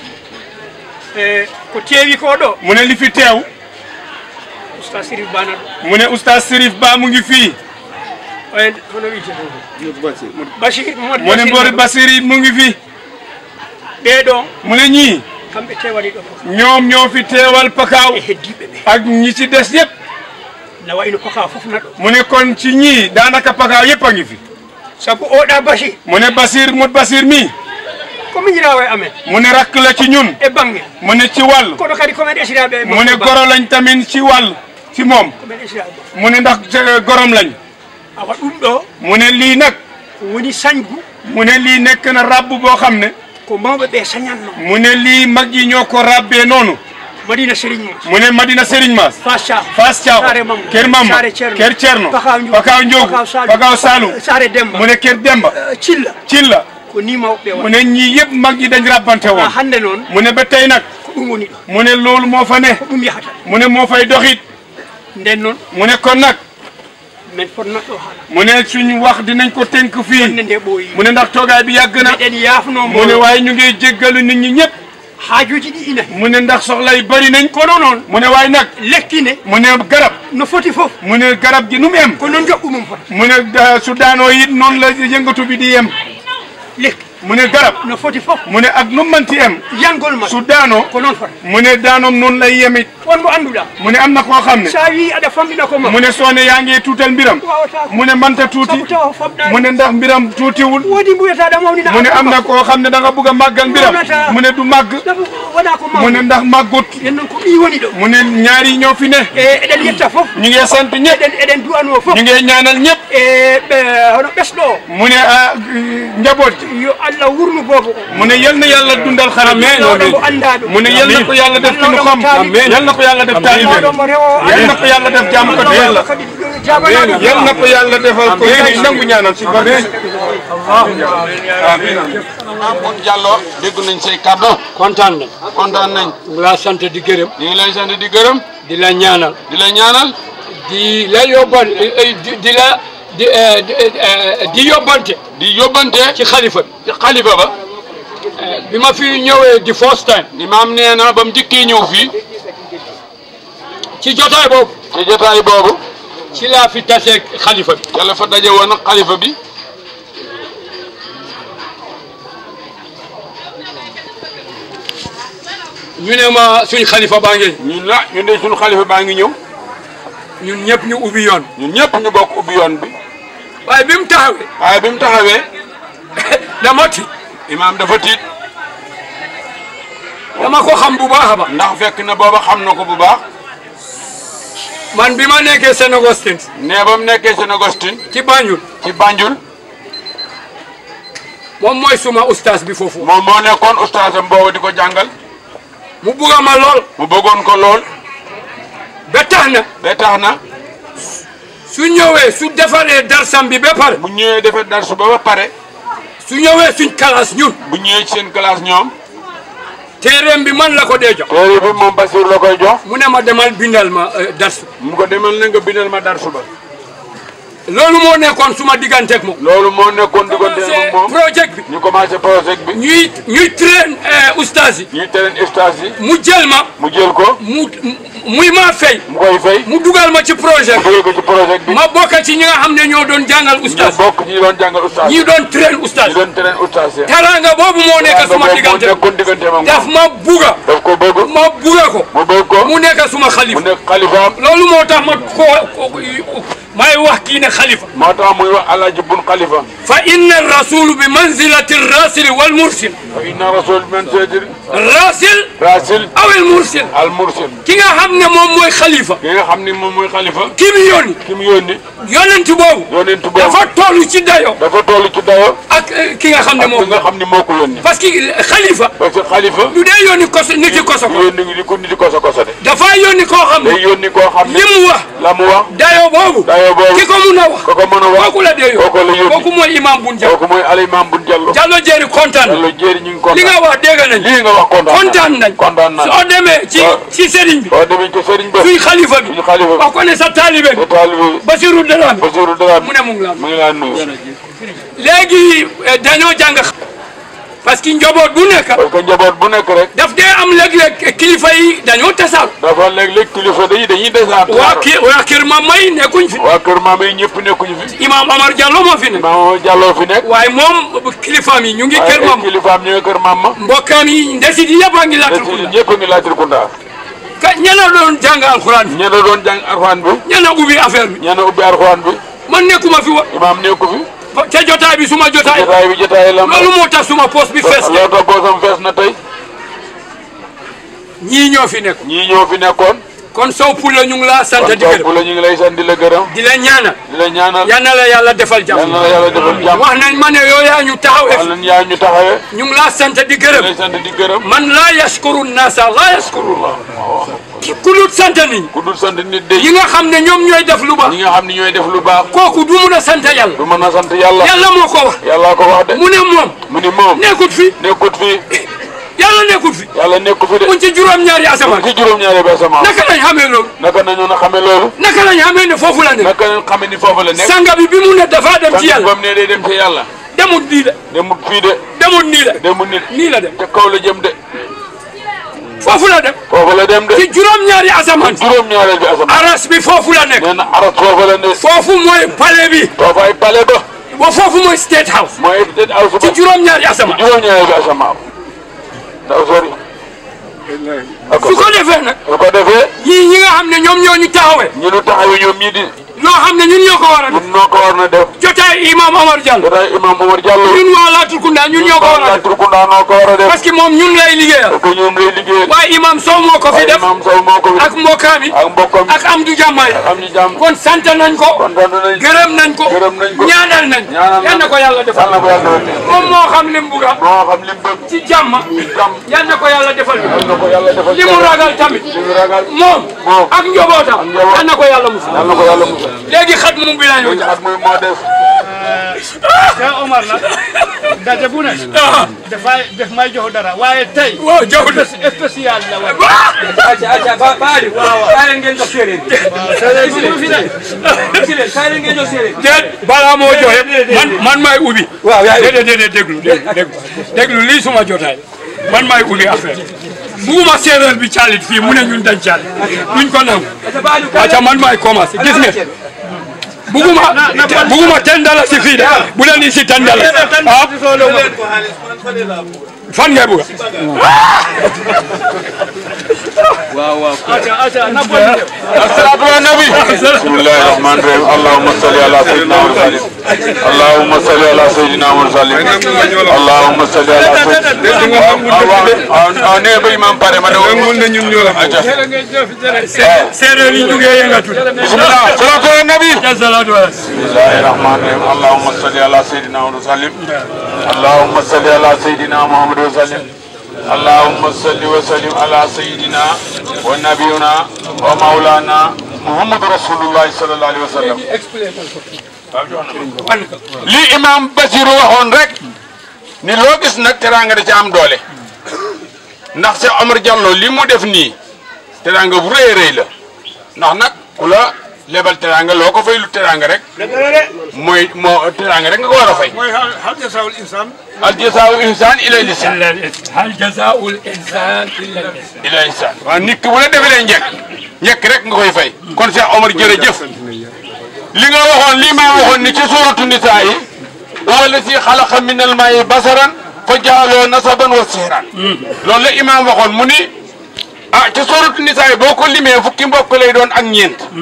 e ko teewi ko ɗo mu ne li fi teew usta sirif bana ɗo mu ne oustaz Sérif Ba mu ngi fii en hono wiite bachir mu ne Mbori Basiri mu ngi fii ɓeɗo mu ne ñii kamɓe tewani ɗo fof ñoom ñoo fi teewal pakaaw e heddiɓe ɓe ak ñi ci des yëpp na wayno paka fof naɗo mu ne kon ci ñii daanaka pakaaw yëpp a ngi fi saabu oɗa bachir mu ne Basir mut Basir mii ko miñirawa e amen mu ne rakk la ci ñun e bangge mu ne ci wàll kono kadi komen esiraɓe mu ne goro lañ tamit ci wàll ci moom komen esiraɓe mu ne ndax eh, gorom lañ awa ɗum ɗo mu ne lii nag woni sañgu mu ne lii nekk na rabb boo xam ne ko mawɓe ɓe sañatno mu ne lii mag yi ñoo ko rabbee noonu madina sérigne mo mu ne Madina Serigne Mass fas thiaw Fass Thiaw Saare Mamma Kër Mamma Saare Cerno Kër Cerno Pakaw Ndiogu Pakaw Ndiogu Pakaw Saloum Pakaw Saloum Saare Demba mu ne Kër Demba cilla Cilla ko ni mawɓe mu ne ñii yëpp mag yi dañ rabbante wa woon hande noon mu ne ba tey nag ko ɗum woni ɗo mu ne loolu moo fa ne ko ɗum yahata mu ne moo fay doxit nden noon mu ne kon nag min fotnat ɗo haala mu ne suñ wax dinañ ko tënk fii nde nde ɓooyi mu ne ndax toogaay bi yàgg na meɗen yaafnomo mu ne waaye ñu ngi jéggalu nit ñi ñëpp haajuji ɗi ina mu ne ndax soxla yi bëri nañ kono noon mu ne waaye nag lekkine mu ne garab no foti fof mu ne garab gi nu mu em ko noon joɓɓu mum fota mu ne da- su daanoo it noonu la yëngatu bi di yem lekki mu ne garab no foti fof mu ne ak nu mu manti em yangol ma su daanoo ko noon fota mu ne daanoom noonu lay yemit won mo annduɗa mu ne am na koo xam ne sa wi aɗa famɗina ko ma mu ne soo ne yaa ngi tuutal mbiram wawata mu ne manta tuuti sabu tawa famɗani mu ne ndax mbiram tuutiwul woodi mbuyataɗa mawnina mu ne am na koo xam ne da nga bugg a màggal mbiram mu ne du màgg sabu wona ko mu mawni ne ndax màggut yen noon ko ɓi woni ɗo mu ne ñaari ñoo fi ne e eɗen yetta fof ñu ngi sant ñëpp eɗen eɗen duwano fof ñu ngi ñaanal ñëpp e ɓe hono ɓesɗo o mu ne ah njaboot ji yo allah wurnu boobo o mu ne yal na yàlla dundal xale bi lawɗo mo anndaɗo mu ne yal na ko yàlla def ci lu xam yal na ko yàlla def taalibe lawɗo mo rewo yal na ko yàlla def jaamu ko yàlla kadi jabanaɗo yal na ko yàlla defal ko ci nangu ñaanal ci barke Mamour Diallo dégg nañ say kàddu kontaan na kontaan nañ mu laa sant di gërëm ñu ngi lay sant di gërëm di la ñaanal di la ñaanal di la yóbban di di la di eh, di eh, di yóbbante di yóbbante ci xalifa bi ci xalifa ba bi ma fi ñëwee di first time imaam nee na ba mu njëkkee ñëw fii ci jotaay boobu ci jotaay boobu ci laa fi taseeg xalifa bi yàlla fa daje woon ak xalifa bi ñu ne ma suñ xalifa baa ngi ñun la ñun de suñu xalifa baa ngi ñëw ñun ñëpp ñu ubbi yoon ñun ñëpp ñu bokk ubbi yoon bi waaye bi mu taxawee waaye bi mu taxawee dama ti imaam dafa tiit dama ko xam bu baax a baax ndax fekk na booba xam na ko bu baax man bi ma nekkee Saint Augustine nee ba mu nekkee Saint Augustine ci Banjul ci Banjul moom mooy suma ustaas bi foofu moom moo nekkoon ustaasam boobu di ko jàngal mu bugga ma lool mu bëggoon ko lool ba tax na ba tax na su ñëwee su defaree darsam bi ba pare bu ñëwee defee darsu ba ba pare su ñëwee suñ classe ñun bu ñëwee ci seen classe ñoom téeréem bi man la ko dee jox téere bi moom Basiir la koy jox mu ne ma demal bindal ma euh, darsu mu ko demal na nga bindal ma darsu ba loolu moo nekkoon suma digganteeg moom loolu moo nekkoon diggante commencé ak moom projet bi ñu commencé projet bi ñuy ñuy train ustaas yi ñuy tereen ustaas yi mu jël ma mu jël ko mu muy maa fay mu koy fay mu dugal ma ci projet mu dugal ko ci projet bi bi ma bokk ci ñi nga xam ne ñoo doon jàngal ñu ustaas bokk ñi doon jàngal ustaas ñi doon train ustaas ñi doon tereen ustaas yi teraanga boobu moo nekk suma diggante nekkoon diggante moom daf ma buga daf ko bëgg ma buga ko mu bëgg ko mu nekk suma mu xalifa nekk xalifaam loolu moo tax ma ko may wax kii ne xalifa moo tax muy wax alaaji bun xalifa fa inna rasulu bi manzilati rasili wal mursil fa inna rasul man seedir rasil rasil aw al mursil al mursil ki nga xam ne moom mooy xalifa ki nga xam ni moom mooy xalifa ki mu yónni ki mu yónni yonent boobu yonent boobu dafa toll ci dayo dafa toll ci dayo ak eh, ki nga xam ne ak ki moom nga xam ni moo ko yónni parce que xalifa parce que xalifa du dee yónni koso nit yi koso ko yónni di ko niti koso koso de dafa yónni koo xam day ne yónni koo xam ne li mu wax la mu wax dayo boobu dayo boobu ki ko mun a wax ko ko mën a wax kooku la dee kooku la yónni kooku mooy imam bun jàll kooku mooy alimam bun jallo Jallo Jéeri kontaan jallo jéeri ñu ngi kontaan li nga wax dégg nañ lii nga wax kontaan kontaan nañ kontaan nañ soo demee ci waaw. ci sëriñ bi boo demee ci sëriñ ba suy xalifa bi suñu xalifa wax ko ne sa taalibe bi sa taalibe Basiru Dramé Basiru Dramé mu ne mu ngi la mu ngi laa nuyu léegi eh, dañoo jàng parce que njaboot bu nekk parce que njaboot bu nekk rek daf dee am léeg-léeg kilifa yi dañoo tasaal dafa léeg-léeg kilifa dañuy dañuy desaat waa kii waa kër ma may nekkuñ fi waa kër maam yi ñëpp nekkuñu fi imam Omar Diallo moo fi ne maam Diallo fi nekk waaye moom kilifaam yi ñu ngi kër waaye mam kilifaam ñooy kër maam ma mbokkaam yi ndesit yi yëpp a ngi te laatul si kunda ñëpp a ngi laatir kunda ka ñena doon jàng alxuraan bi ñe la doon jàng arxaan bi ñena ubbi affaire bi ñe na ubbi arxaan bi man nekkuma fi wa imaam nekku fi ca jotaay bi suma jotaay jotaay bi jotaay la loolu moo tax suma poste bi fees loolu tax boosam fees na tey ñii ñoo fi nekk ñii ñoo fi nekkoon kon sow pour la ñu ngi laa sant kon di gërëm topp la ñu ngi lay sant di la gërëm di la ñaanal di la ñaanal yal na la yàlla defal yal jàmm na la yàlla defal jàmm wax nañ ma ne yow yaa ñu taxawee wala yaa ñu taxawee ñu ngi laa sant di di gërëm lay sant di gërëm man laa yaskuru naasa laa yaskuru la ku dul sant nit ku dul sant nit de yi nga xam ne ñoom ñooy def lu baax ñi nga xam ni ñooy def lu baax kooku du mun a sant yàlla du mën a sant yàlla yàlla moo ko wax yàlla ko wax de mu ne moom mu ni moom nekkut fi nekkut fi yàlla nekkut fi yàlla nekku fi de mu ci juróom-ñaari asamaan ci juróom-ñaari ba sama naka lañ xamee loolu naka nañu na xame loolu naka lañ xamee ne foofu la nekk naka nañ xame ni foofu la nekk sanga bi bi mu ne dafa dem ci yàlla bam ne day dem ci yàlla demut nii de demut fii de demut nii de demut nit nii la dem te kaw la jëm de foofu la dem foofu la dem de ci juróom-ñaari asamaan juróom-ñaareel bi asamaan aras bi foofu la nekk nee na aras foofu la ne foofu mooy palais bi foofu ay pale ba wa foofu mooy state house mooy peut-être aw ci suba juróom-ñaari asamaan juróom-ñaareel bi asamaan ndaw sori su ko defee nag su ko defee ñii ñi nga xam ne ñoom ñoo ñu taxawee ñu nu taxawi ñoom ñii di loo xam ne ñun ñoo ko war a def ñun noo ko war na def jotaay imam Omar Diallo jotaay imam Omar Diallo ñun waa Latrikunda ñun ñoo ko war a def Latrikunda noo ko war a def parce que moom ñun lay liggéeyal parce que ñoom lay liggéeyal waaye imam Sow moo ko fi def imam Sow moo ko fi ak mbokkaam yi ak mbokkam ak Amdou Diamay am ñu jàmm kon sant nañ ko kontaan nañ gërëm nañ ko gërëm nañ ko ñaanal nañ ñaanal yal na ko yàlla defal yal na ko yàlla defal moom moo xam lim buga moo xam lim bëgg ci jàmm jàmm yal na ko yàlla defal yal na ko yàlla defal li mu ragal tamit li mu ragal moom moom ak njobootam njaboot. yal na ko yàlla musal yal na ko yàlla musal léegi xat mu bi lañu at muy moo des Cheikh Omar nag daje bu ne dafay def may jox dara waaye tey waaw jox na spécial la waaye acca acca ba baali kaay leen ngeen jox séeréer waaw fi ne gis leen kaay leen ngeen jox séeréer déet balaa moo joxe man man maay ubbi waaw déedéet déedéet déglu déglu déglu déglu lii suma jotaay man maay ubbi affaire buguma séeréer bi caalit fii mu ne ñun dañ caalit duñ ko nangu acca man maay commencé gis nga buguma buguma ten dala si fii de bu leen isi ten dala ah fan ngay buga waaw waaw acca acca na ko الصلاة على النبي بسم الله الرحمن الرحيم اللهم صل على سيدنا محمد اللهم صل على سيدنا محمد اللهم صل على سيدنا ne ba imam pare ma daw mun na ñun ñoo la séeréer yi jugee yëngatu bismillah salatu ala nabi salatu ala بسم الله الرحمن الرحيم اللهم صل على سيدنا محمد وسلم اللهم صل على سيدنا محمد وسلم اللهم صل وسلم على سيدنا ونبينا ومولانا محمد رسول الله صلى الله عليه وسلم li imam Basiru waxoon rek ni loo gis nag teraanga da ci am doole ndax Cheikh Omar Diallo li mu def nii teraanga bu rëy a rëy la ndax nag ku la lebal teraanga loo ko fay lu teraanga rek mooy moo teraanga rek nga ko war a fay mooy hal jasaawul insaan al jasaa'u ihsaan ilal ihsaan hal jazaa'ul insaan illa al-ihsaan ilal ihsaan waaw nit ki bu la defalee njëkk njëkk rek nga koy fay kon Cheikh Omar jërëjëf li nga waxoon lii maa waxoon ni ci suuratu nisaa yi wala si xalaqa minal maa'i basaran fa jaaloo nasaban wa sihran loolu la imaam waxoon mu ni ah ci suuratu nisaa yi boo ko limee fukki mbokk lay doon ak ñeent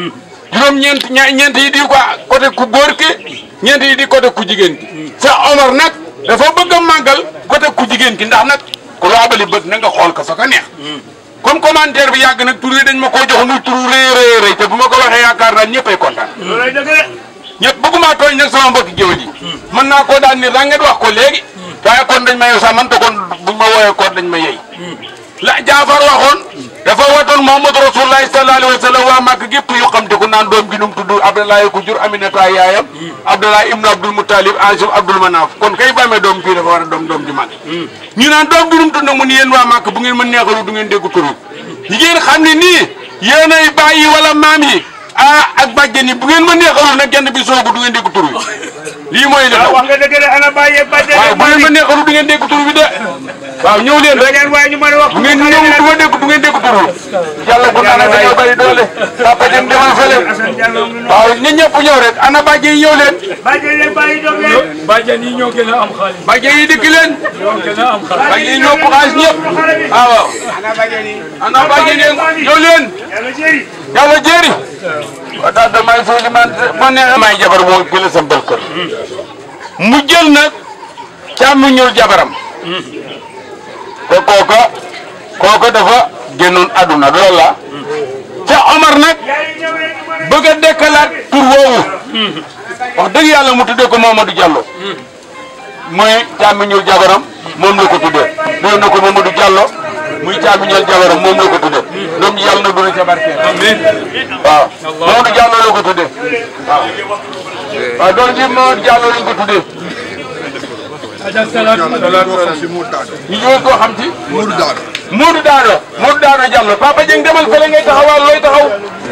juróom-ñeent ña ñeent yi di ko côté ku góor ki ñeent yi di côté ku jigéen ki Cheikh Omar nag dafa bëgg a màggal côté ku jigéen ki ndax nag ku laabali bët na nga xool ko fa ka neex comme commentaire bi yàgg nag tur yi dañ ma koo jox muy turu rëy rëy rëy te bu ma ko waxee yaakaar naa ñëppay kontaan loolay dëgg de. ñëpp bëgguma tooñ nag sama mbokki géwél yi mën naa koo daan ni ranget wax ko léegi waaye kon dañ ma yow sax man te kon buñ ma wooyee kon dañ ma yey la jaafar waxoon dafa watoon Muhammad Rasulullahi sallallahu alayhi wa sallam waa Màkk gépp yu xam te ku naan doom gi num tudd Abdoulaye ku jur Aminata yaayam Abdoulaye ibnu Abdul Muttalib Ansim Abdul Manaf kon kay bamee doom kii dafa war a doom doom ji màgg ñu naan doom gi num tudd nag mu ni yéen waa Màkk bu ngeen ma neexalu du ngeen dégg turu yi ngeen xam ne nii yéenay bàyyi wala maam yi ah ak bàjjen yi bu ngeen ma neexalul nag genn bi soogu du ngeen dégg tur bi lii mooy li xew wax nga dëgg de ana bàyyi bàjjen waaw bu ngeen ma neexalul du ngeen dégg tur bi de waaw ñëw leen rek waaye ñu mën a wax bu ngeen ñëw du ma dégg du ngeen dégg tur bi yàlla bu naan dañoo bari doole papa jëm demal fële waaw ñun ñëpp ñëw rek ana bàjjen yi ñëw leen bàjjen leen bàyyi doom leen bàjjen yi ñoo gën a am xaalis bàjjen yi dikk leen ñoo gën a am xaalis bàjjen yi ñoo ko xaalis ñëpp waaw waaw ana bàjjen yi ñëw leen yàlla jëri yàlla jéeri waaw daal damay foofu li man ma neex may jabar moo gën a sambal kër mu jël nag càmm ñuul jabaram te kooka kooka dafa génnoon àdduna loolu la ca Omar nag bëgg a dekkalaat tur woowu wax dëgg yàlla mu tuddee ko Mamadou Diallo muy càmm ñuul jabaram moom la ko tuddee doon na ko Mamadou Diallo muy càmm ñuul jabaram moom la ko tuddee doom ji yàlla na doon ca barkeel amiin waaw Mamadou Diallo la ko tuddee waaw waaw doon ji Mamadou Diallo lañ ko tuddee aja salaatu ñu ñëw koo xam ci Modou Daado Modou Daado Modou Daado Diallo Papa Dieng demal fële ngay taxawal looy taxaw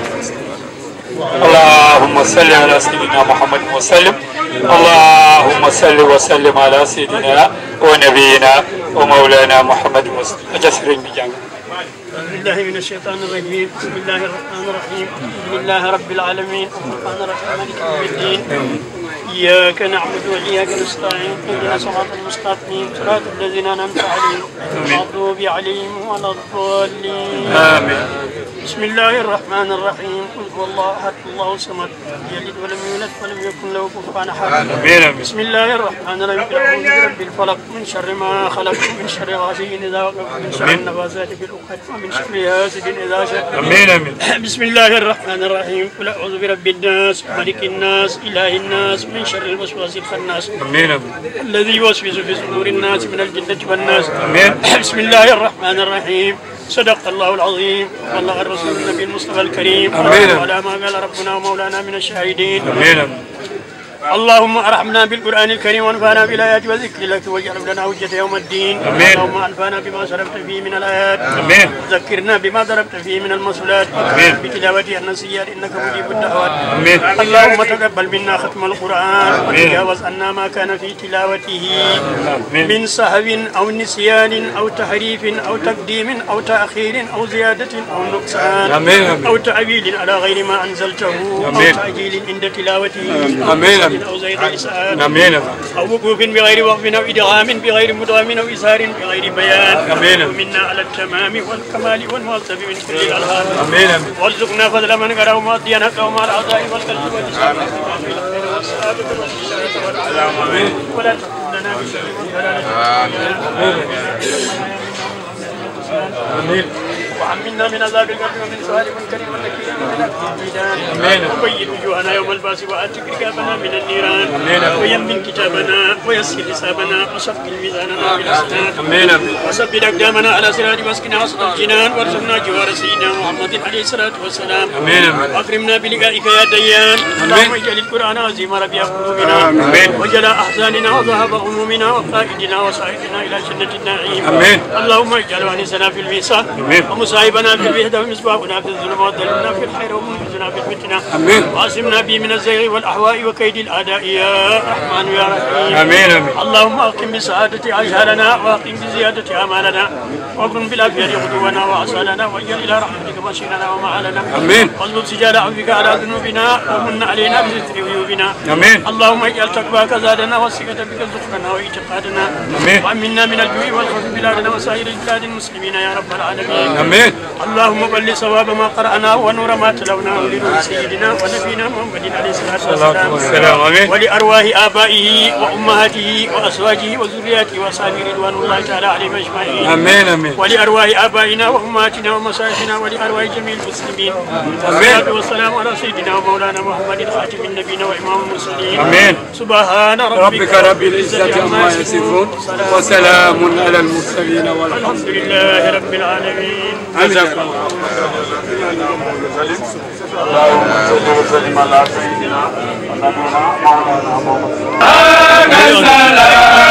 اللهم صل على سيدنا محمد وسلم اللهم صل وسلم على سيدنا ونبينا ومولانا محمد وسلم أجسر بجانب أعوذ بالله من الشيطان الرجيم بسم الله الرحمن الرحيم الحمد لله رب العالمين الرحمن الرحيم مالك يوم الدين إياك نعبد وإياك نستعين اهدنا صراط المستقيم صراط الذين أنعمت عليهم المغضوب عليهم ولا الضالين آمين بسم الله الرحمن الرحيم قل هو الله أحد الله الصمد لم يلد ولم يولد ولم يكن له كفوا أحد آمين. بسم الله الرحمن الرحيم قل أعوذ برب الفلق من شر ما خلق من شر غاسق إذا وقب من شر آمين. النفاثات في العقد ومن شر حاسد إذا شر آمين آمين بسم الله الرحمن الرحيم قل أعوذ برب الناس ملك الناس إله الناس من شر الوسواس الخناس آمين آمين الذي يوسوس في صدور الناس من الجنة والناس آمين. بسم الله الرحمن الرحيم صدق الله العظيم وبلغ الرسول النبي المصطفى الكريم آمين. وعلى ما قال ربنا ومولانا من الشاهدين آمين آمين اللهم ارحمنا بالقران الكريم وانفعنا بالايات وذكر لك واجعل لنا حجه يوم الدين آمين. اللهم انفعنا بما صرفت فيه من الايات آمين. ذكرنا بما ضربت فيه من المسؤولات آمين. بتلاوته النسيات انك مجيب الدعوات آمين. اللهم تقبل منا ختم القران آمين. وتجاوز عنا ما كان في تلاوته آمين. من سهو او نسيان او تحريف او تقديم او تاخير او زياده او نقصان آمين. آمين. او تعويل على غير ما انزلته او آمين. تعجيل عند تلاوته آمين. أو أو زيد لسان آمين آمين أو وقوف بغير وقف أو إدغام بغير مدغم أو إسهار بغير بيان آمين. ومنا على التمام والكمال والمواصف من كل الألهام آمين آمين وارزقنا فضل من قرأ ومؤديا حقه مع الأعضاء والقلب واللسان في الخير والسعادة والسعادة والعافية ولا تكلنا بشر آمين وعمنا من عذاب القبر ومن سؤال منكر ونكير ومن أكل الميدان آمين. وبيض وجوهنا يوم الباس وآتك رقابنا من النيران آمين. ويمن كتابنا ويسر حسابنا وصفق ميزاننا بالحسنات آمين آمين وثبت أقدامنا على صراط واسقنا وسط الجنان وارزقنا جوار سيدنا محمد عليه الصلاة والسلام آمين آمين واكرمنا بلقائك يا ديان اللهم اجعل القرآن عظيم ربيع قلوبنا آمين. وجلاء أحزاننا وذهب همومنا وقائدنا وسائدنا إلى جنة النعيم آمين. اللهم اجعل وانسنا في الميساء آمين. ومصاحبنا في الوحدة ومصباحنا في الظلمات ودلنا في الخير ومنقذنا في الفتنة آمين. وعصمنا به من الزيغ والأهواء وكيد الأعداء يا رحمن يا رحيم آمين آمين اللهم اقم بسعادة عجالنا واقم بزيادة امالنا واكرم بالعافية غدونا وعسالنا واجعل الى رحمتك مصيرنا ومعالنا آمين. واصلب سجال عفوك على ذنوبنا ومن علينا بستر عيوبنا آمين. اللهم اجعل تقواك زادنا والثقة بك زخرنا واعتقادنا آمين. وامنا من الجوع والخوف بلادنا وسائر البلاد المسلمين يا رب العالمين آمين. آمين اللهم بلغ صواب ما قرأنا ونور ما تلوناه لنور سيدنا ونبينا محمد عليه الصلاة الصلاة والسلام والسلام آمين ولأرواح آبائه وأمهاته وأزواجه وذرياته وأصحابه رضوان الله تعالى عليهم أجمعين آمين آمين ولأرواح آبائنا وأمهاتنا ومشايخنا ولأرواح جميع المسلمين والصلاة والسلام على سيدنا ومولانا محمد خاتم النبيين وإمام المرسلين آمين. سبحان ربك, ربك رب العزة عما يصفون وسلام على المرسلين والحمد الحمد لله رب العالمين جزاكم اللهم صل وسلم على سيدنا ونبينا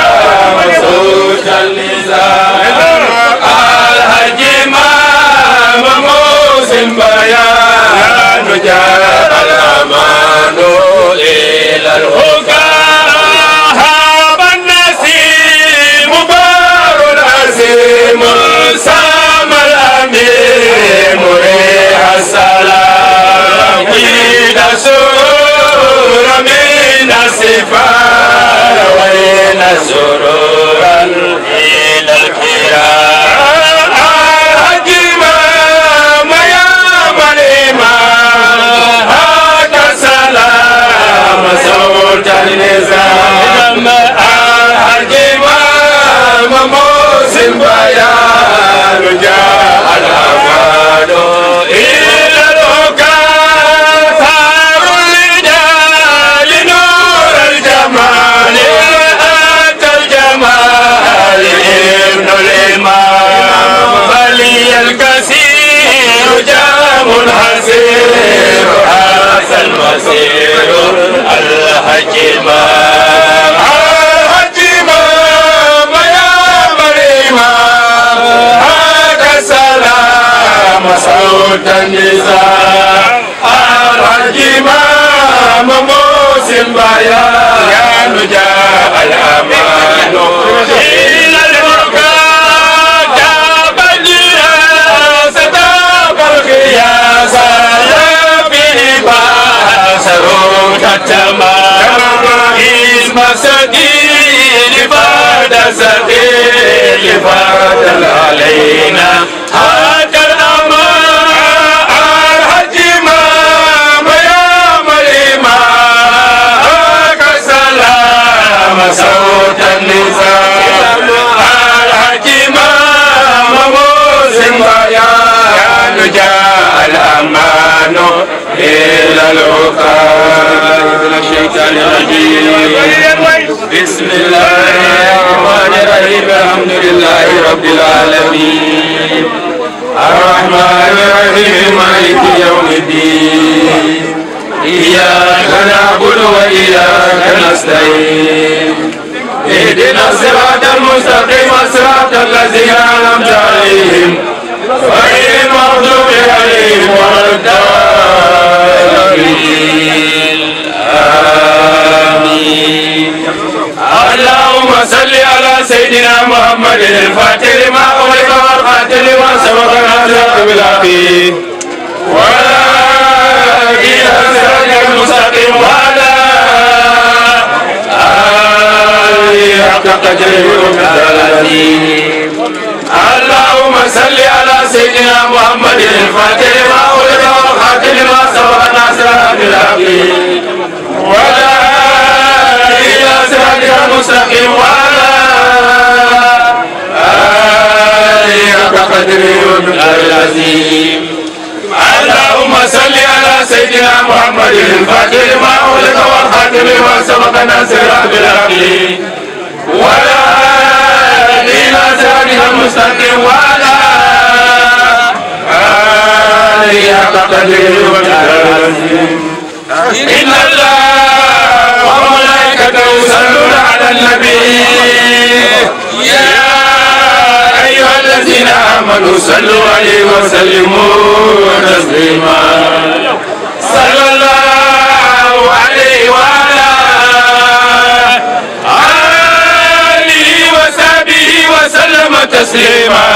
الحج إمام موسم بيان جاء الأمان إلى الهدى هاب النسيم بار العزيم سام الأمير مريح السلام قيد سرور من السفار وين سرورا إلى الكرام الحج إمام يا من إمام هذا سلام صوت النظام الحج إمام موسم بيان جاء الأمان إلى الوكاء ثار الرجال نور الجمال أتى الجمال ابن الإمام بلي الكثير جام حسير هذا المسير الحج إمام الحج إمام يا مريم هذا سلام صوت النزاع الحج إمام موسم بيان جاء الأمان إلى البركات جاب الجياس تاب القياس يا به باسرون التمام اسم سديد بعد سديد فرد علينا هذا الأمان الحج إمام يا مريم سلام صوت النساء الحج إمام موسم بيان جاء الأمان إلى العقاب من الشيطان الرجيم بسم الله الرحمن الرحيم الحمد لله رب العالمين الرحمن الرحيم مالك يوم الدين إياك نعبد وإياك نستعين اهدنا الصراط المستقيم صراط الذين أنعمت عليهم غير المغضوب عليهم ولا الضالين آمين اللهم صل على سيدنا محمد الفاتح لما أغلق والخاتم لما سبق ناصر بالعقيد ولا إلى صراط المستقيم وعلى آله حق قدره ومقداره العظيم اللهم صل على سيدنا محمد الفاتح لما أغلق والخاتم لما سبق ناصر بالعقيد ولا إلى صراطك المستقيم وعلى آله حق قدره ومقداره العظيم اللهم صل على سيدنا محمد الفاتح لما أغلق والخاتم لما سبق ناصر بالعقيد ولا إلى صراطك المستقيم وعلى آله حق قدره ومقداره العظيم إن الله وملائكته يصلون على النبي يا أيها الذين آمنوا صلوا عليه وسلموا تسليما صلى الله عليه وعلى آله وصحبه وسلم تسليما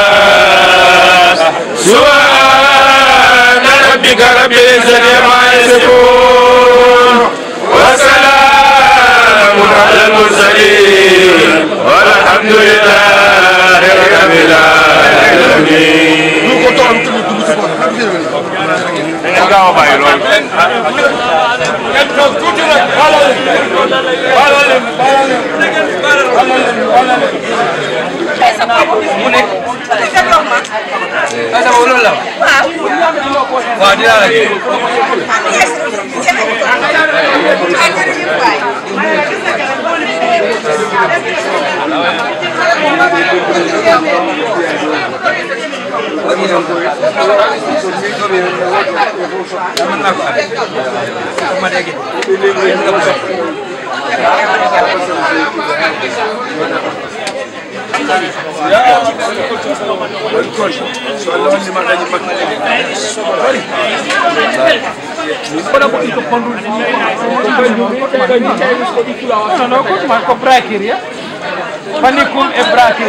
سبحان ربك رب العزة عما يصفون وسلام على المرسلين والحمد لله رب العالمين waaw dinaa la kii. No, no, kung man ko brakir ya. Panikul e brakir.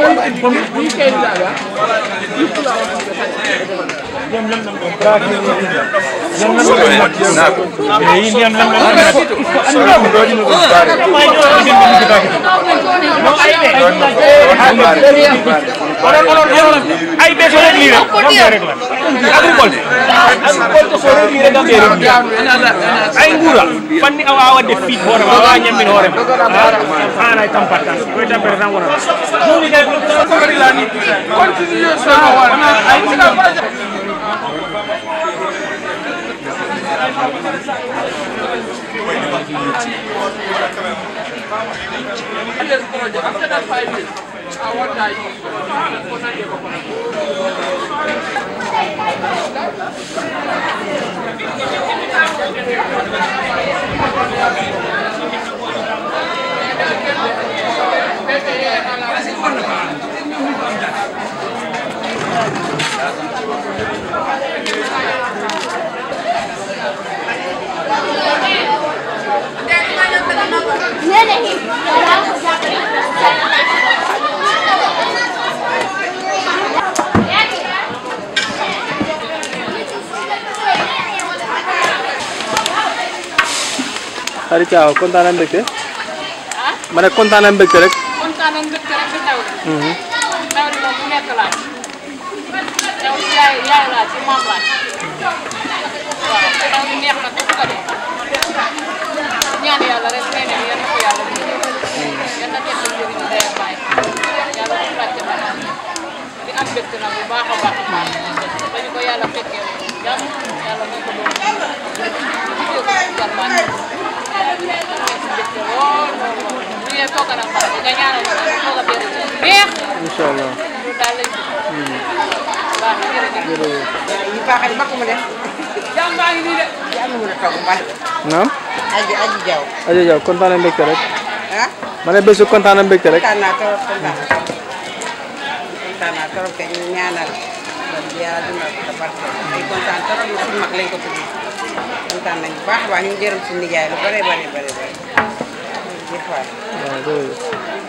ay be so rek lii rek gambia rek la agriculture agriculture so rek lii rek gambia rek ay ngura fanni awa awa def fiit hoorema awa ñammin hoorema an ay tampatta koy tampere tan wona joni kay ko kadi la ni continue so wana ay After that five years, I want that. Xari Thiaw kontaan na mbégte ma ne kontaan na mbégte rek kontaan nañ mbégte rek bi taw li taw li moom mu nekk laaj taw li yaay yaay laaj ci maam laaj waaw taw li neex na ko ko def ñaan yàlla rek nee nañ yal na ko yàlla def yal na teg njëriñ day ak baay yàlla ko laajte ba di am mbégte nag bu baax a baax a baax dañu ko yàlla fekkee jàmm yàlla nañ ko doon liggéey ko ci garmaan mbégte lool lool lool bu ñëwee foog na xam nga ñaanal ko foog a benn neex incha allah loolu daal lañ baax na jërëjëf ñu baaxal mbokk mu def jàmm baa ngi nii de yàlla mën a togg mbal naam aji aji jaw Adja Diaw kontaan na mbégte rek ah ma ne bésu kontaan na mbégte rek kontaan naa trop kontaan kontaan naa trop te ñu ñaanal ba yàlla dundal ko te barke ay kontaan trop ñu suñu mag lañ ko tuddee kontaan nañu bu baax a baax ñu jërëm suñu nijaay lu bare bare bare bare jëf waay waaw jërëjëf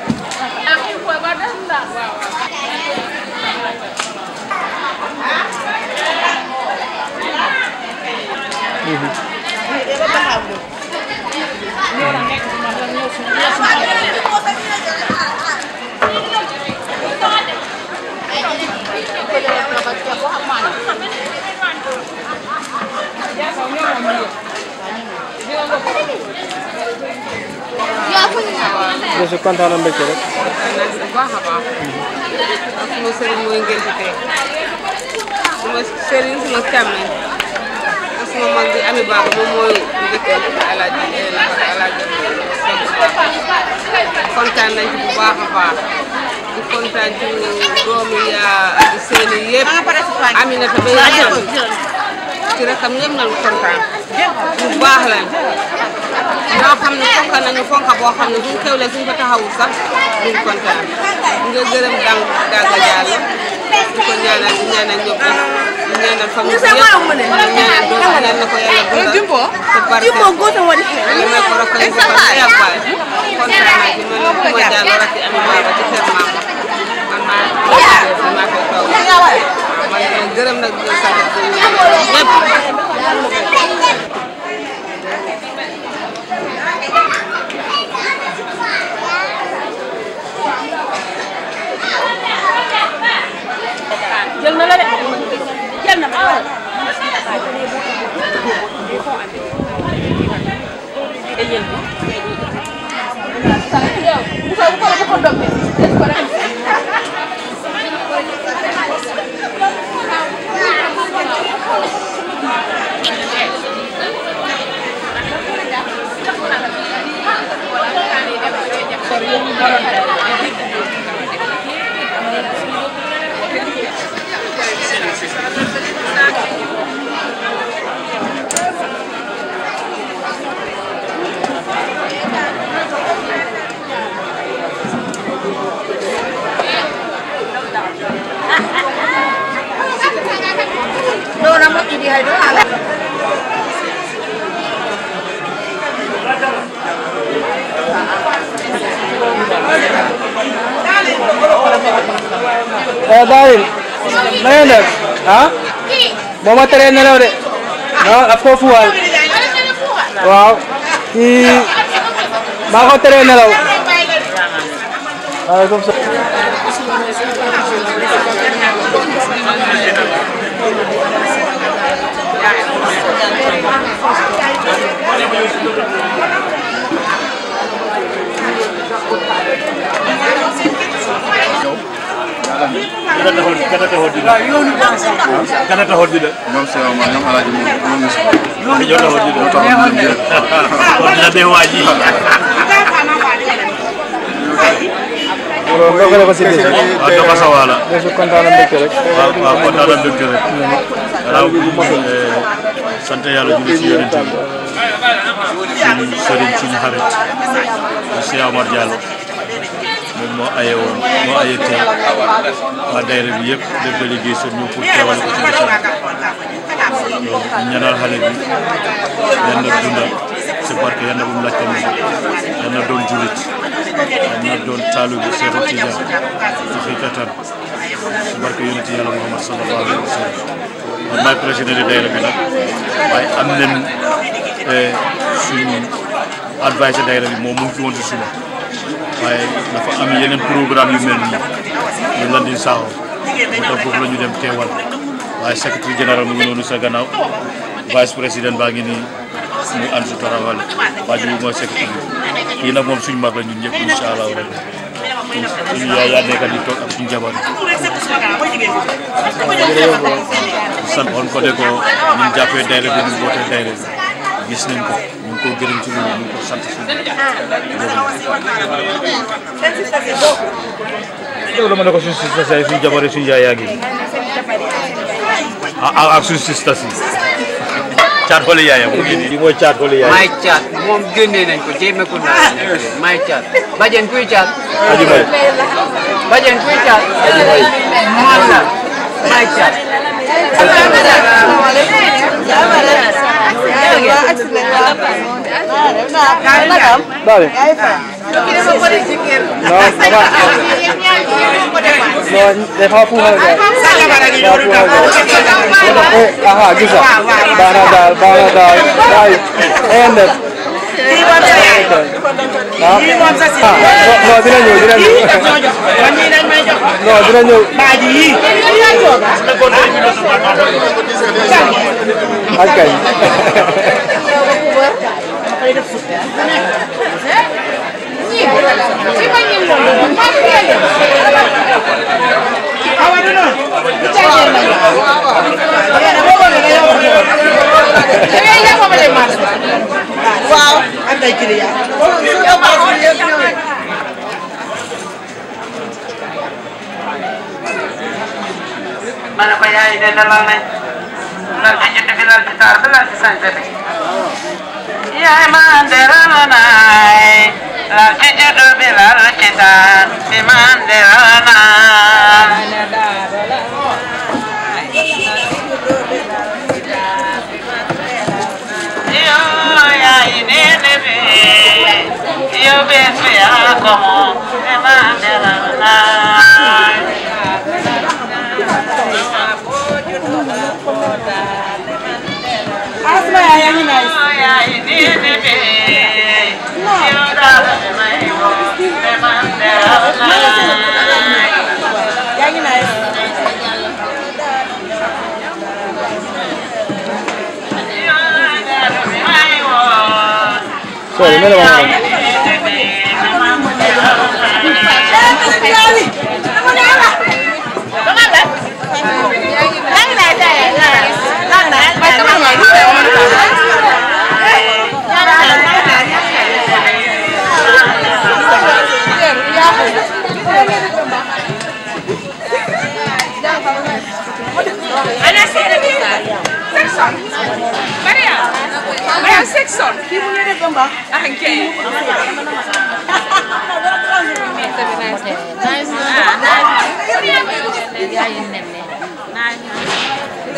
bésu kontaan na mbégte rek bu baax a baax ak suma sëriñ mooy ngeen ci tey suma sëriñ suma càmmeñ ak suma mag bi ami baaba moom mooy njëkkee alaaji alaaji kontaan nañ ci bu baax a baax di kontaan ci doomi yaa di seeni yëpp Aminata ba yàlla ci rakam ñëpp nañu kontaan bu baax lañ ñoo xam ne fonk nañu fonk boo xam ne buñ xewlee suñ ko taxawul sax duñ kontaan nga gërëm dang dagga jàll di ko ñaanal di ñaanal ñëpp rek di ñaanal famille bi yëpp di ñaanal doom yal na ko yàlla dundal te barke yàlla may ko rakk yi ko barke ak baay kontaan naa ci man ku ma jàll rek ci ami baaba ci kër maam man maa man maa koy toog man leen gërëm nag di leen sant di ñaanal ñëpp jël na la de jël na ma Thank you. Eh, Daryl, na ngeen def ah boo ma teree nelaw de non daf koo fuwal waaw kii maa ko teree nelaw waaw comme ça gën a taxaw gën a taxaw di la gën a taxaw di la ñoom si ma ñoom alaaji moom ñoom ñu si ñoo taxaw di la ñoo taxaw di la kon dina dee waa ji loolu nga ko si dese. waaw dafa sawaala Desu kontaan na mbégte rek. waaw waaw kontaan na mbégte rek gannaaw bi sant yàlla julli si yonent bi suñu sëriñ suñu xarit monsieur Amar Diallo moom moo aye woon moo aye tey waa daayira bi yëpp def délégation ñëw pour teewal ko ci bésam ñaanal xale bi yal na dundal si barke yal na bu mu laajte mu yal na doon julit yal na doon taalu bi Seexu Tijaan ci xikatan si barke yonent yàlla Muhammad sallallahu alayhi wa sallam man maay président de daayira bi nag waaye am nañ suñu advice daayira bi moom mu ngi fi woon si suba waaye dafa am yeneen programme yu mel nii ñu lan di saaxoo moo tax foofu la ñu dem teewal waaye secrétaire général mu ngi noonu sa gannaaw vice président baa ngi nii mu ànd si tarawale waa ji mooy secrétaire bi kii nag moom suñu mag la ñun ñëpp incha allah rek suñu yaay yaa nekk di toog ak suñu jabar sant on ko de ko ñun jàppee daayira bi ñu bootee daayira bi gis nañ ko ñu ngi ko gërëm ci loolu ñu ngi ko sant si loolu dama ne ko suñu sista si suñu jabar yi suñu yaay yaa ngi ah ak suñu sista si caat xooli yaayam mu ngi nii lii mooy caat xooli yaayam may caat moom génnee nañ ko jéeme ko naa may caat bajen kuy caat aji may bajen kuy caat man la may caat Dale. No, mamá. No, dafa fuuxal gaay. Dafa fuuxal gaay. Eh, aha, gisa. Baax na daal, baax na daal. Waay, ngeen def. Ah, ah, non, non, dina ñëw, dina ñëw. Non, dina ñëw. Ak kay. waaw am ay client ma ne ko yaay de dalal nañ lal ci judd bi lal ci taar bi lal ci sañse bi yaay ma deral naay lal ci judd bi lal ci taar bi ma deral naay yo yaay nene bi yo bes bi yaa ko moom bi ma deral naay Asma yaa yaa ngi nice. yaay nene bi yo daal bi may ko bi ma deral naay yaa ngi nice. Sorry, mele ma Ana section. Maria. Maria section. Kii mu ngi def ba mbaax. Ah kay.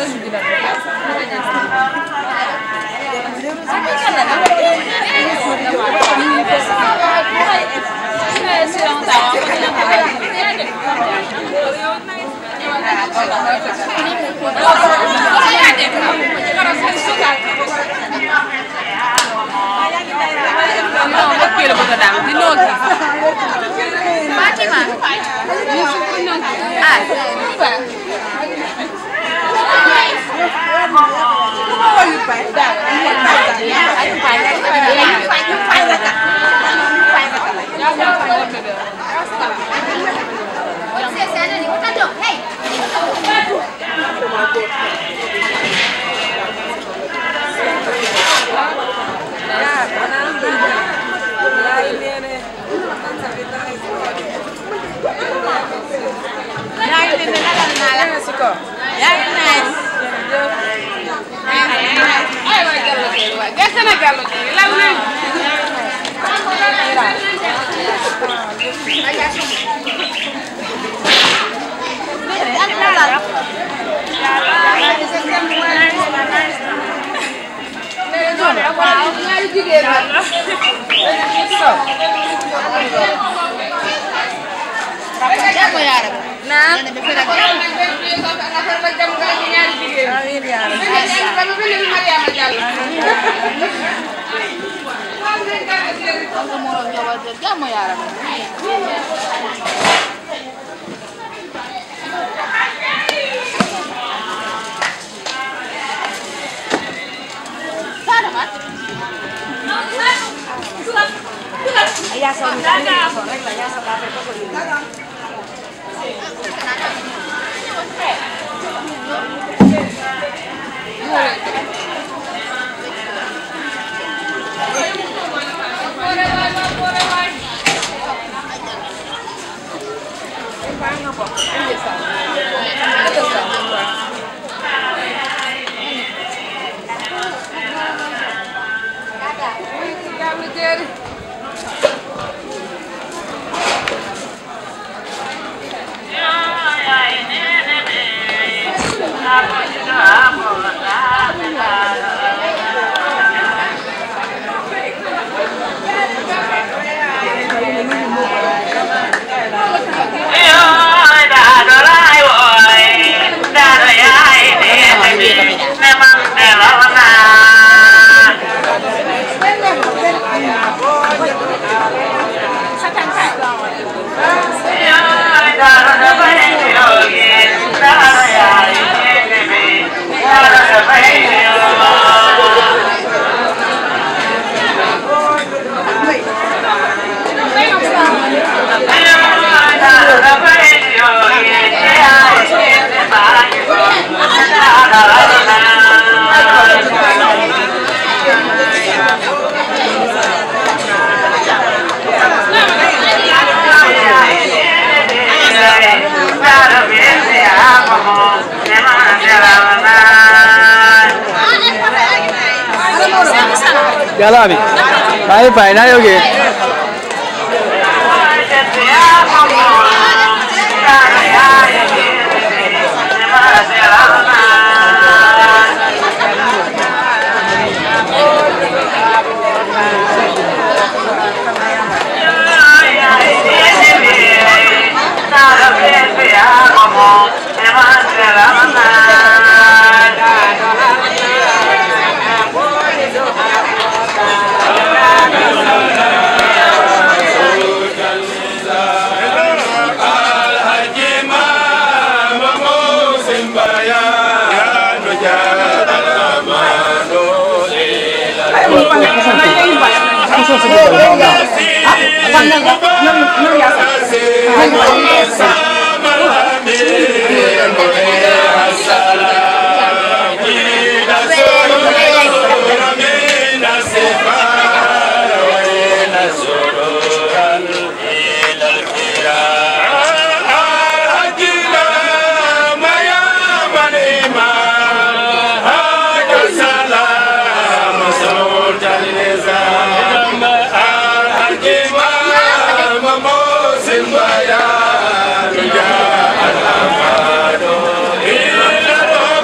Jalan abi. Bye bye na yogi. Simba ya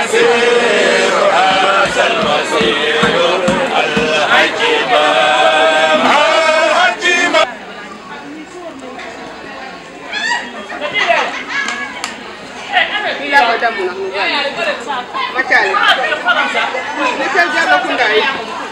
المسير هذا المسير العجيب العجيب Ila ko damu na mu gani. Macale. Ni sel jalo kunda yi.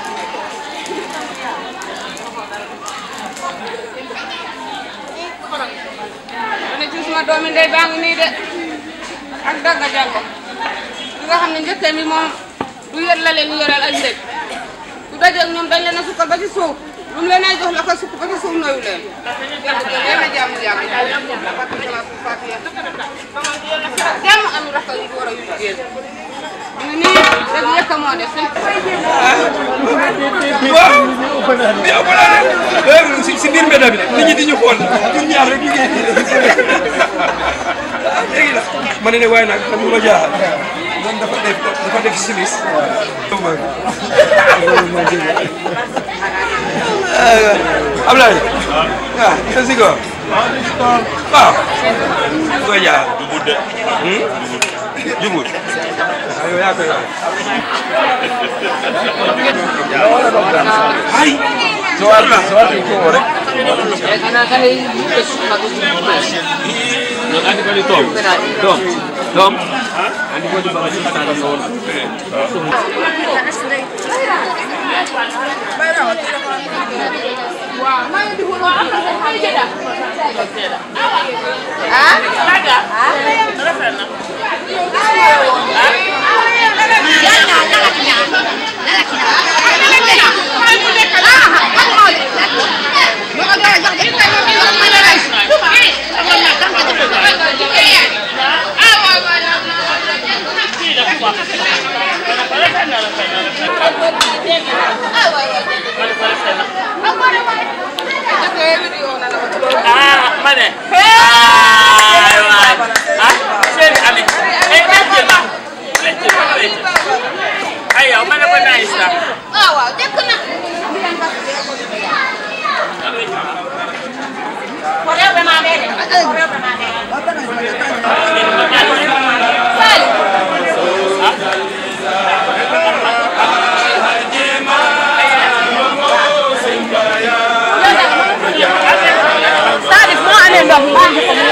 Ane ci suma doomi ndey baa ngi nii de ak dagga jàngo li nga xam ne njëkkee mi moom du yor la leen yoral ak ndég du dajeeg ñoom dañ leen a sukkal ba ci suuf lu mu leen ay jox la ko sukk ba ci suuf nooyu leen yéen a jàmm yàgg jàmm am rakk yu góor a yu jigéen ñu nii rek yëkk moo def si si biir mbedd bi nit ñi di ñu xool ñun ñaar rek liggéey léegi nag ma ne ne waaye nag man ma jaaxal moom dafa def dafa def simis Ablaye ah yéen si ko waaw koy jaaxal jubut de jubut waaw yow yaa koy wax ay Soal, soal itu orang. Nanti kali Tom. Tom. Tom. Nanti gua dibawa di sana soal. waaw maa ngi di wóor waaw maa ngi jëda ah daga rafet na Ah, mana? Ah, waay. Ah, seen ami. Eh, lecce ma. Lecce ma, lecce. Ay, yow ma ne ko nice na. ah waaw jëkk na Salif moo amee ndox maa ngi ko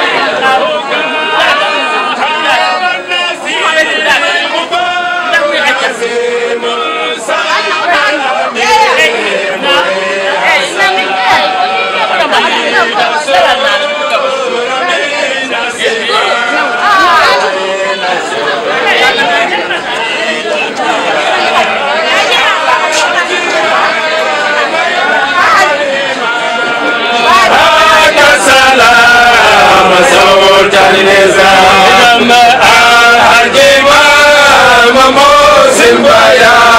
سلام سوت النظام الحكيم موسم بيان